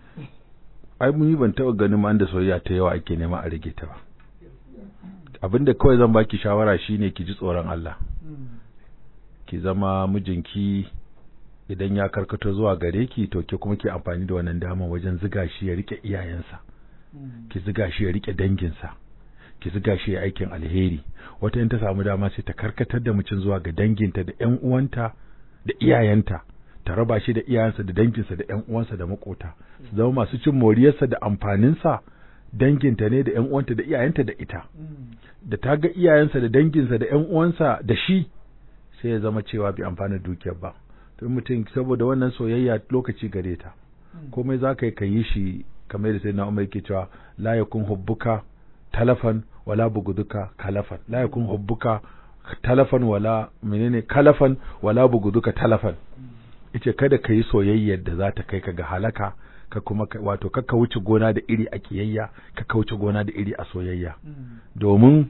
ai mun yi ban taɓa ganin ma da soyayya ta yawa ake nema a rage ta ba abinda kawai zan baki shawara shine ki ji tsoron Allah ki zama mijinki idan ya karkato zuwa gare ki to ke kuma ke amfani da wannan dama wajen ziga shi ya rike iyayensa ki ziga shi ya rike danginsa ki ziga shi ya aikin alheri wata in ta samu dama sai ta karkatar da mutum zuwa ga danginta da ƴan uwanta da iyayenta ta raba shi da iyayensa da danginsa da ƴan uwansa da makota su zama masu cin moriyarsa da amfaninsa danginta ne da ƴan uwanta da iyayenta da ita da ta ga iyayensa da danginsa da ƴan uwansa da shi sai ya zama cewa bai amfana dukiyar ba to mutum saboda wannan soyayya lokaci gare ta komai za ka yi ka yi shi kamar da sai na umar yake cewa la yakun hubbuka talafan wala buguduka kalafan la yakun hubbuka talafan wala menene kalafan wala buguduka talafan yace kada ka yi soyayyar da za ta kai ka ga halaka ka kuma wato ka wuce gona da iri a kiyayya ka wuce gona da iri a soyayya domin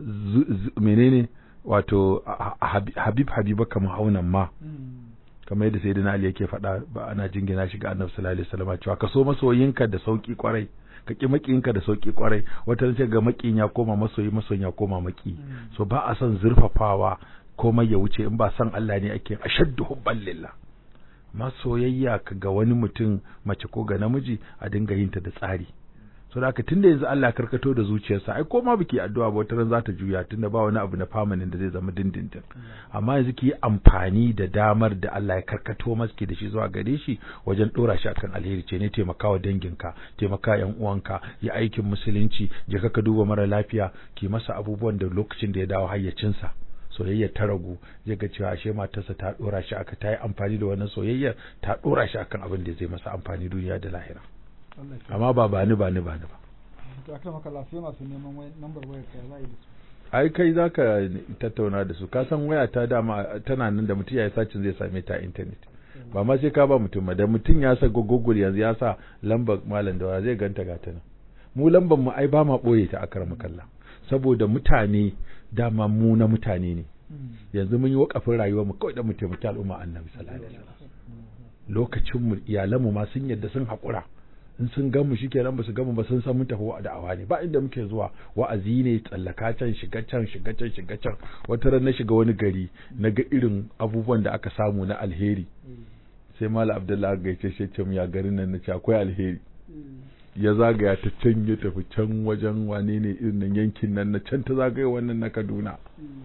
menene wato habib habiba kamar haunan ma kamar yadda sayyidina ali yake faɗa ba ana jingina shi ga annabi sallallahu alaihi wasallam cewa ka so masoyinka da sauki kwarai ka ki makiyinka da sauki kwarai wata ce ga makiyin ya koma masoyi masoyin ya koma maki so ba a son zurfafawa komai ya wuce in ba san Allah ne ake ashaddu hubban lillah masoyayya ga wani mutum mace ko ga namiji a dinga yin ta da tsari so da tunda yanzu Allah karkato da zuciyarsa ai ko ma biki addu'a ba wata ran za ta juya tunda ba wani abu na permanent da zai zama dindindin amma yanzu ki amfani da damar da Allah ya karkato maski da shi zuwa gare shi wajen dora shi akan alheri ce ne taimakawa danginka taimaka yan uwanka ya aikin musulunci je ka duba mara lafiya ki masa abubuwan da lokacin da ya dawo hayyacinsa soyayyar ta ragu zai ga cewa ashe matarsa ta dora shi aka ta yi amfani da wannan soyayyar ta dora shi akan abin da zai masa amfani duniya da lahira amma ba ba ni ba ni ba ni ba to akan maka lafiya masu neman number wayar ka za a yi da su ai kai zaka tattauna da su ka san waya ta dama tana nan da mutum ya yi sacin zai same ta a internet ba ma sai ka ba mutum ba da mutum ya sa google yanzu ya sa lambar malam da zai ganta ga ta nan mu lambar mu ai ba ma boye ta akar makalla saboda mutane dama mu na mutane ne yanzu mun yi wakafin rayuwar mu kawai da mu taimaki al'umma annabi sallallahu alaihi wasallam lokacin mu iyalan mu ma sun yadda sun haƙura in sun gan mu shikenan ba su gan mu ba sun san mun tafi wa da'awa ne ba inda muke zuwa wa'azi ne tsallaka can shiga can shiga can shiga can wata ran na shiga wani gari na ga irin abubuwan da aka samu na alheri sai mala abdullahi ga yace shi ce ya garin nan na ce akwai alheri ya zagaya ta can ya tafi can wajen wane ne irin nan yankin nan na can ta zagaya wannan na Kaduna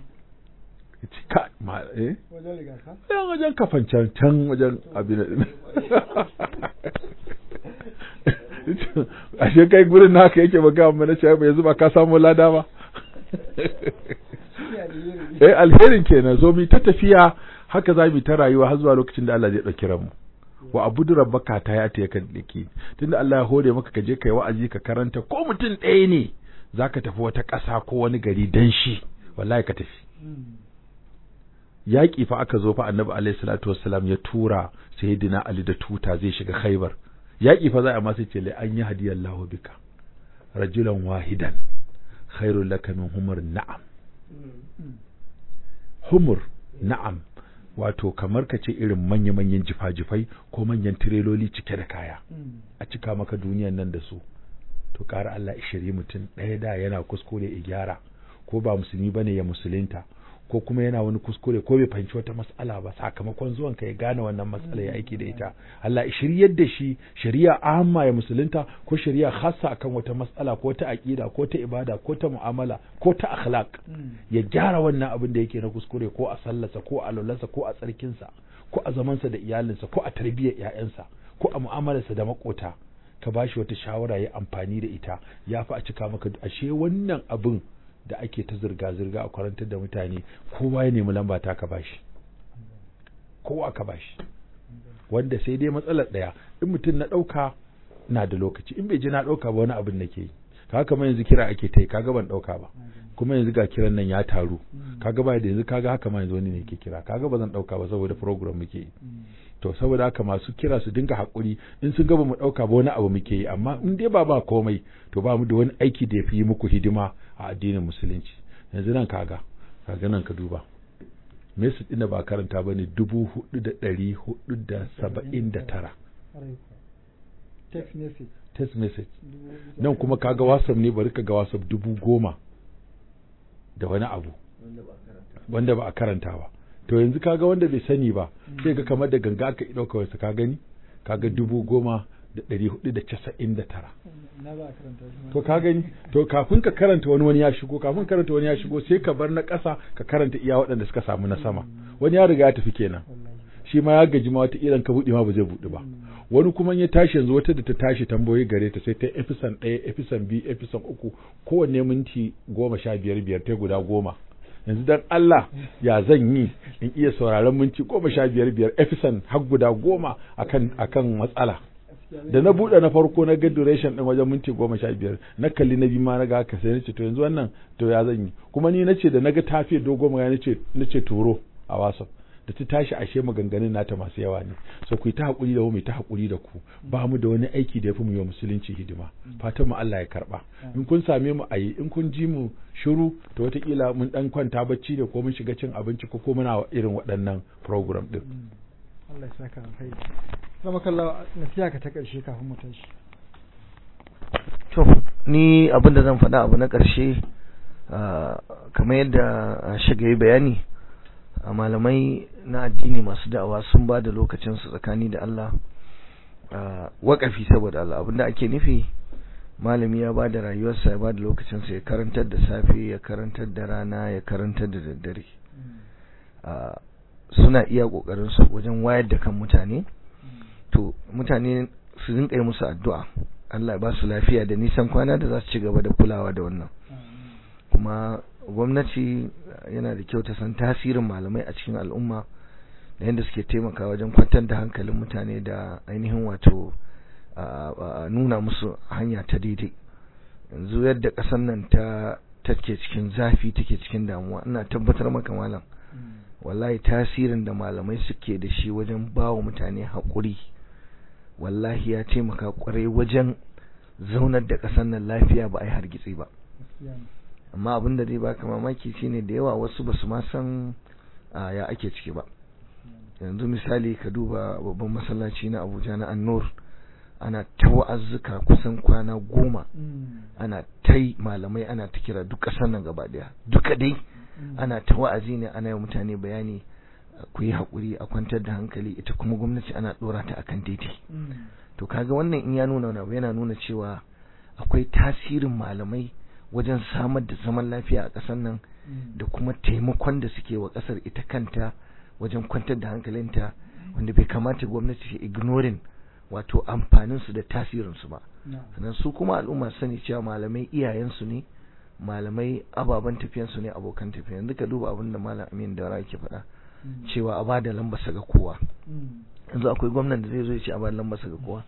ya ce ka ma eh wajen riga ka yan wajen kafan can can wajen abin da ashe kai gurin naka yake baka amma na ce ba yanzu ba ka samu lada ba eh alherin kenan zo mi ta tafiya haka za mu ta rayuwa har zuwa lokacin da Allah zai dauki ranmu wa abudu rabbaka ta ya ta kan dake tunda Allah ya hore maka ka je kai wa'azi ka karanta ko mutum ɗaya ne zaka tafi wata ƙasa ko wani gari dan shi wallahi ka tafi yaƙi fa aka zo fa annabi alaihi salatu wassalam ya tura sayyidina ali da tuta zai shiga khaibar yaƙi fa za a masu ce lai an yi hadiyar lahu bika rajulan wahidan khairul laka min humur na'am humur na'am wato kamar ka ce irin manya-manyan jifa-jifai ko manyan tireloli cike da kaya a cika maka duniyan nan da su to ƙara Allah ishiri mutum ɗaya da yana kuskure ya gyara ko ba musulmi bane ya musulunta ko kuma yana wani kuskure ko bai fahimci wata mas'ala ba sakamakon zuwan ka ya gane wannan matsala ya aiki da ita Allah ya shiryar da shi shari'a amma ya musulunta ko shari'a khassa akan wata mas'ala ko ta aqida ko ta ibada ko ta mu'amala ko ta akhlaq ya gyara wannan abin da yake na kuskure ko a sallarsa ko a lulansa ko a tsarkinsa ko a zamansa da iyalinsa ko a tarbiyyar ƴaƴansa ko a mu'amalarsa da makota ka bashi wata shawara ya amfani da ita ya fi a cika maka ashe wannan abin da ake ta zirga-zirga a kwarantar da mutane kowa ya nemi lamba ta ka bashi kowa ka bashi wanda sai dai matsalar ɗaya in mutum na ɗauka na da lokaci in bai ji na ɗauka ba wani abin nake yi kaga kamar yanzu kira ake ta yi kaga ban ɗauka ba kuma yanzu ga kiran nan ya taru kaga ba da yanzu kaga haka ma yanzu wani ne ke kira kaga ba zan ɗauka ba saboda program muke yi to saboda haka masu kira su dinga haƙuri in sun gaba mu ɗauka ba wani abu muke yi amma in dai ba ba komai to ba mu da wani aiki da ya fi yi muku hidima a addinin musulunci yanzu nan kaga kaga nan ka duba message ɗin da ba karanta ba ne dubu hudu da ɗari hudu da saba'in da tara text message text message nan kuma kaga whatsapp ne bari ka ga whatsapp dubu goma da wani abu wanda ba a karanta ba to yanzu kaga wanda bai sani ba sai ga kamar da ganga aka ɗauka wasu ka gani kaga dubu goma da ɗari hudu da casa'in da tara na za a karanta shi ma. to ka gani to kafin ka karanta wani wani ya shigo kafin karanta wani ya shigo sai ka bar na ƙasa ka karanta iya waɗanda suka samu na sama wani ya riga ya tafi kenan wallahi shi ma ya gaji ma wata ilan ka buɗe ma ba zai buɗe ba wani kuma in ya tashi yanzu wata da ta tashi tambayoyi gare ta sai ta efisan ɗaya efisan biyu efisan uku kowanne minti goma sha biyar biyar ta guda goma yanzu dan Allah ya zan yi in iya sauraron minti goma sha biyar biyar efisan har guda goma akan akan matsala da na buɗe na farko na ga duration ɗin wajen minti goma sha biyar na kalli na biyu ma na ga haka sai nace to yanzu wannan to ya zan yi kuma ni nace da naga tafiya dogo magana nace nace turo a whatsapp da ta tashi ashe maganganun nata masu yawa ne so ku yi ta hakuri da mu mu yi ta hakuri da ku ba mu da wani aiki da yafi mu yi wa musulunci hidima fatan mu Allah ya karba in kun same mu ayi in kun ji mu shiru to wataƙila mun dan kwanta bacci da ko mun shiga cin abinci ko ko muna irin waɗannan program din Allah ya saka alkhairi zama kalla nasiha ka ta ƙarshe kafin mu tashi to ni abin da zan faɗa abu na ƙarshe ah, kamar yadda ah, shiga yi bayani a malamai na addini masu da'awa sun ba da lokacinsu tsakani da Allah ah, waƙafi saboda Allah abinda ake nufi malami ya ba da rayuwarsa ya ba da lokacinsa ya karantar da safe ya karantar da rana ya karantar da daddare Ah, suna iya ƙoƙarinsu wajen wayar da kan mutane to mutane su rinƙa yi musu addu'a Allah ya ba su lafiya da nisan kwana da za su ci gaba da kulawa da wannan kuma gwamnati yana da kyau ta san tasirin malamai a cikin al'umma da yadda suke taimaka wajen kwantar da hankalin mutane da ainihin wato a- a nuna musu hanya ta daidai yanzu yadda ƙasar nan ta take cikin zafi take cikin damuwa ina tabbatar maka malam wallahi tasirin da malamai suke da shi wajen ba wa mutane haƙuri wallahi ya taimaka ƙwarai wajen zaunar da ƙasar nan lafiya ba a yi hargitsi ba gaskiya ne amma abin da zai baka mamaki shine da yawa wasu basu ma san a, ya ake ciki ba yanzu misali ka duba babban masallaci na Abuja na An-Nur ana ta wa'azzuka kusan kwana goma ana ta yi malamai ana ta kira duk ƙasar nan gaba daya duka dai ana ta wa'azi ne ana yi wa mutane bayani ku yi haƙuri a kwantar da hankali ita kuma gwamnati ana ɗora ta akan daidai to kaga wannan in ya nuna wani abu yana nuna cewa akwai tasirin malamai wajen samar da zaman lafiya a ƙasar nan da kuma taimakon da suke wa ƙasar ita kanta wajen kwantar da hankalinta wanda bai kamata gwamnati ta ignoring wato amfaninsu da tasirinsu ba sannan su kuma al'umma su sani cewa malamai iyayensu ne malamai ababen tafiyansu ne abokan tafiya yanzu ka duba abin da malam amin da yake faɗa cewa a bada lambarsa ga kowa yanzu akwai gwamnan da zai zo ya ce a bada lambarsa ga kowa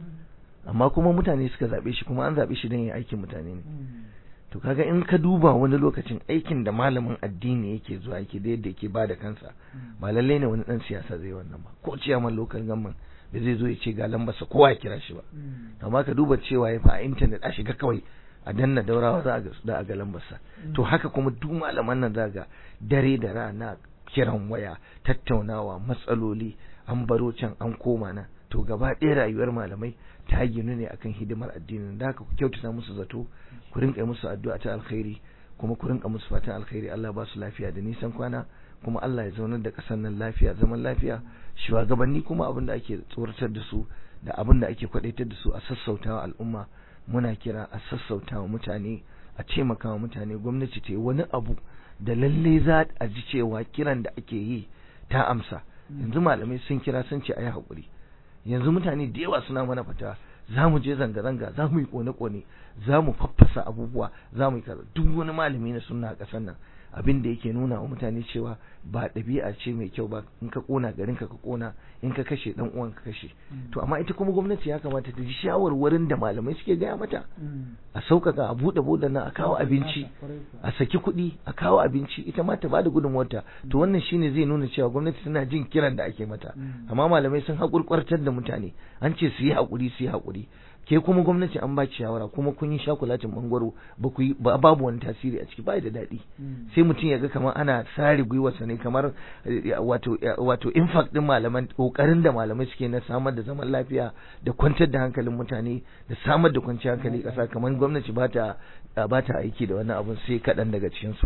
amma kuma mutane suka zaɓe shi kuma an zaɓe shi don ya aikin mutane ne to kaga in ka duba wani lokacin aikin da malamin addini yake zuwa yake da yadda yake bada kansa ba lallai ne wani dan siyasa zai wannan ba ko ciyaman local government da zai zo ya ce ga lambarsa kowa ya kira shi ba amma ka duba cewa ya fa a internet a shiga kawai a danna daurawa za a ga za a ga lambarsa to haka kuma duk malaman nan za ga dare da rana kiran waya tattaunawa matsaloli an baro can an koma nan to gaba ɗaya rayuwar malamai ta ginu ne akan hidimar addinin da haka ku kyautata musu zato ku rinka musu addu'a ta alkhairi kuma ku rinka musu fatan alkhairi Allah ba su lafiya da nisan kwana kuma Allah ya zaunar da ƙasar nan lafiya zaman lafiya shugabanni kuma abin da ake tsoratar da su da abin da ake kwadaitar da su a sassautawa al'umma muna kira a sassautawa mutane a taimakawa mutane gwamnati ta yi wani abu da lalle za a ji cewa kiran da ake yi ta amsa yanzu malamai sun kira sun ce a yi haƙuri yanzu mutane da yawa suna mana fata za mu je zanga-zanga za mu yi kone-kone za mu faffasa abubuwa za mu yi kaza duk wani malami na sunna a ƙasar nan abin da yake nuna wa mutane cewa ba ɗabi'a ce mai kyau ba in ka kona garin ka ka kona in ka kashe dan uwan ka kashe to amma ita kuma gwamnati ya kamata ta ji shawarwarin da malamai suke gaya mata a sauƙaƙa a buɗe buɗe nan a kawo abinci a saki kuɗi a kawo abinci ita ma ta bada gudunmuwarta to wannan shine zai nuna cewa gwamnati tana jin kiran da ake mata amma malamai sun haƙurƙwartar da mutane an ce su yi haƙuri su yi haƙuri ke kuma gwamnati an baki shawara kuma kun yi shakulatin bangaro ba ku yi babu wani tasiri a ciki ba da daɗi sai mutum ya ga kamar ana sare gwiwarsa ne kamar wato wato impact din malaman kokarin da malamai suke na samar da zaman lafiya da kwantar da hankalin mutane da samar da kwanciyar hankali ƙasa kamar gwamnati ba ta ba ta aiki da wannan abun sai kaɗan daga cikin su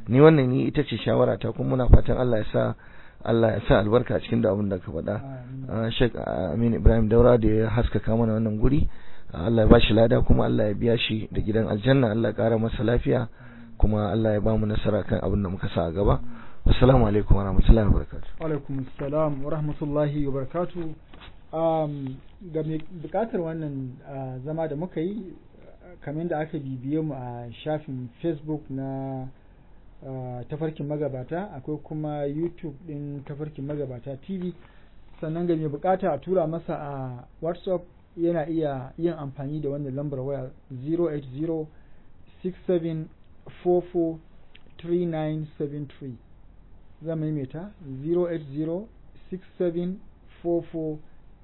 ni wannan ni ita ce shawara ta kuma muna fatan Allah ya sa Allah ya sa albarka a cikin da abin da ka faɗa Sheikh Amin Ibrahim Daura da ya haskaka mana wannan guri Allah ya bashi lada kuma Allah ya biya shi da gidan aljanna Allah ya ƙara masa lafiya kuma Allah ya ba mu nasara kan abin da muka sa a gaba assalamu alaikum wa rahmatullahi wa barakatuh wa alaikum assalam wa rahmatullahi wa barakatuh um, ga mai bukatar wannan zama da muka yi kamar da aka bibiye mu a shafin facebook na tafarkin magabata akwai kuma youtube din tafarkin magabata tv sannan ga mai bukata a tura masa a whatsapp yana iya yin amfani da wannan lambar waya 080 6744 3973 zan maimaita 080 6744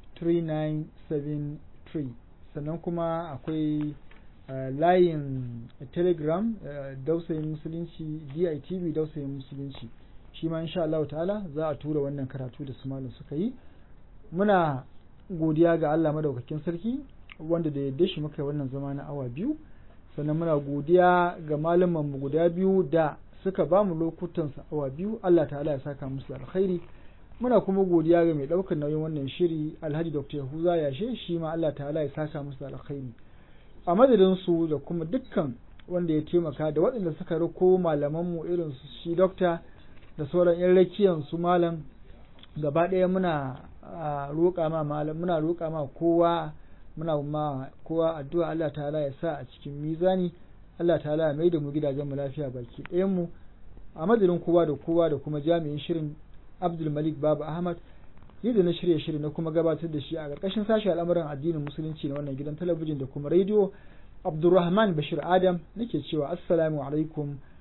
3973 sannan kuma akwai uh, layin telegram uh, dausayin musulunci ditv dausayin musulunci shi ma insha Allah ta'ala za a tura wannan karatu da su malam suka yi muna godiya ga Allah madaukakin sarki wanda da yadda shi muka yi wannan zama na awa biyu sannan muna godiya ga malaman mu guda biyu da suka ba mu lokutan awa biyu Allah ta'ala ya saka musu da alkhairi muna kuma godiya ga mai ɗaukar nauyin wannan shiri alhaji dr yahuza yashe shi ma allah ta'ala ya saka musu da alkhairi a madadin su da kuma dukkan wanda ya taimaka da waɗanda suka rako malaman mu irin su shi dokta da sauran yan rakiyan su malam gaba ɗaya muna roƙa ma malam muna roƙa ma kowa muna ma kowa addu'a Allah ta'ala ya sa a cikin mizani Allah ta'ala ya mai da mu gidajen mu lafiya baki ɗayan mu a madadin kowa da kowa da kuma jami'in shirin Abdul Malik Baba Ahmad yadda na shirya shirin na kuma gabatar da shi a ƙarƙashin sashi al'amuran addinin musulunci na wannan gidan talabijin da kuma rediyo Abdulrahman Bashir Adam nake cewa assalamu alaikum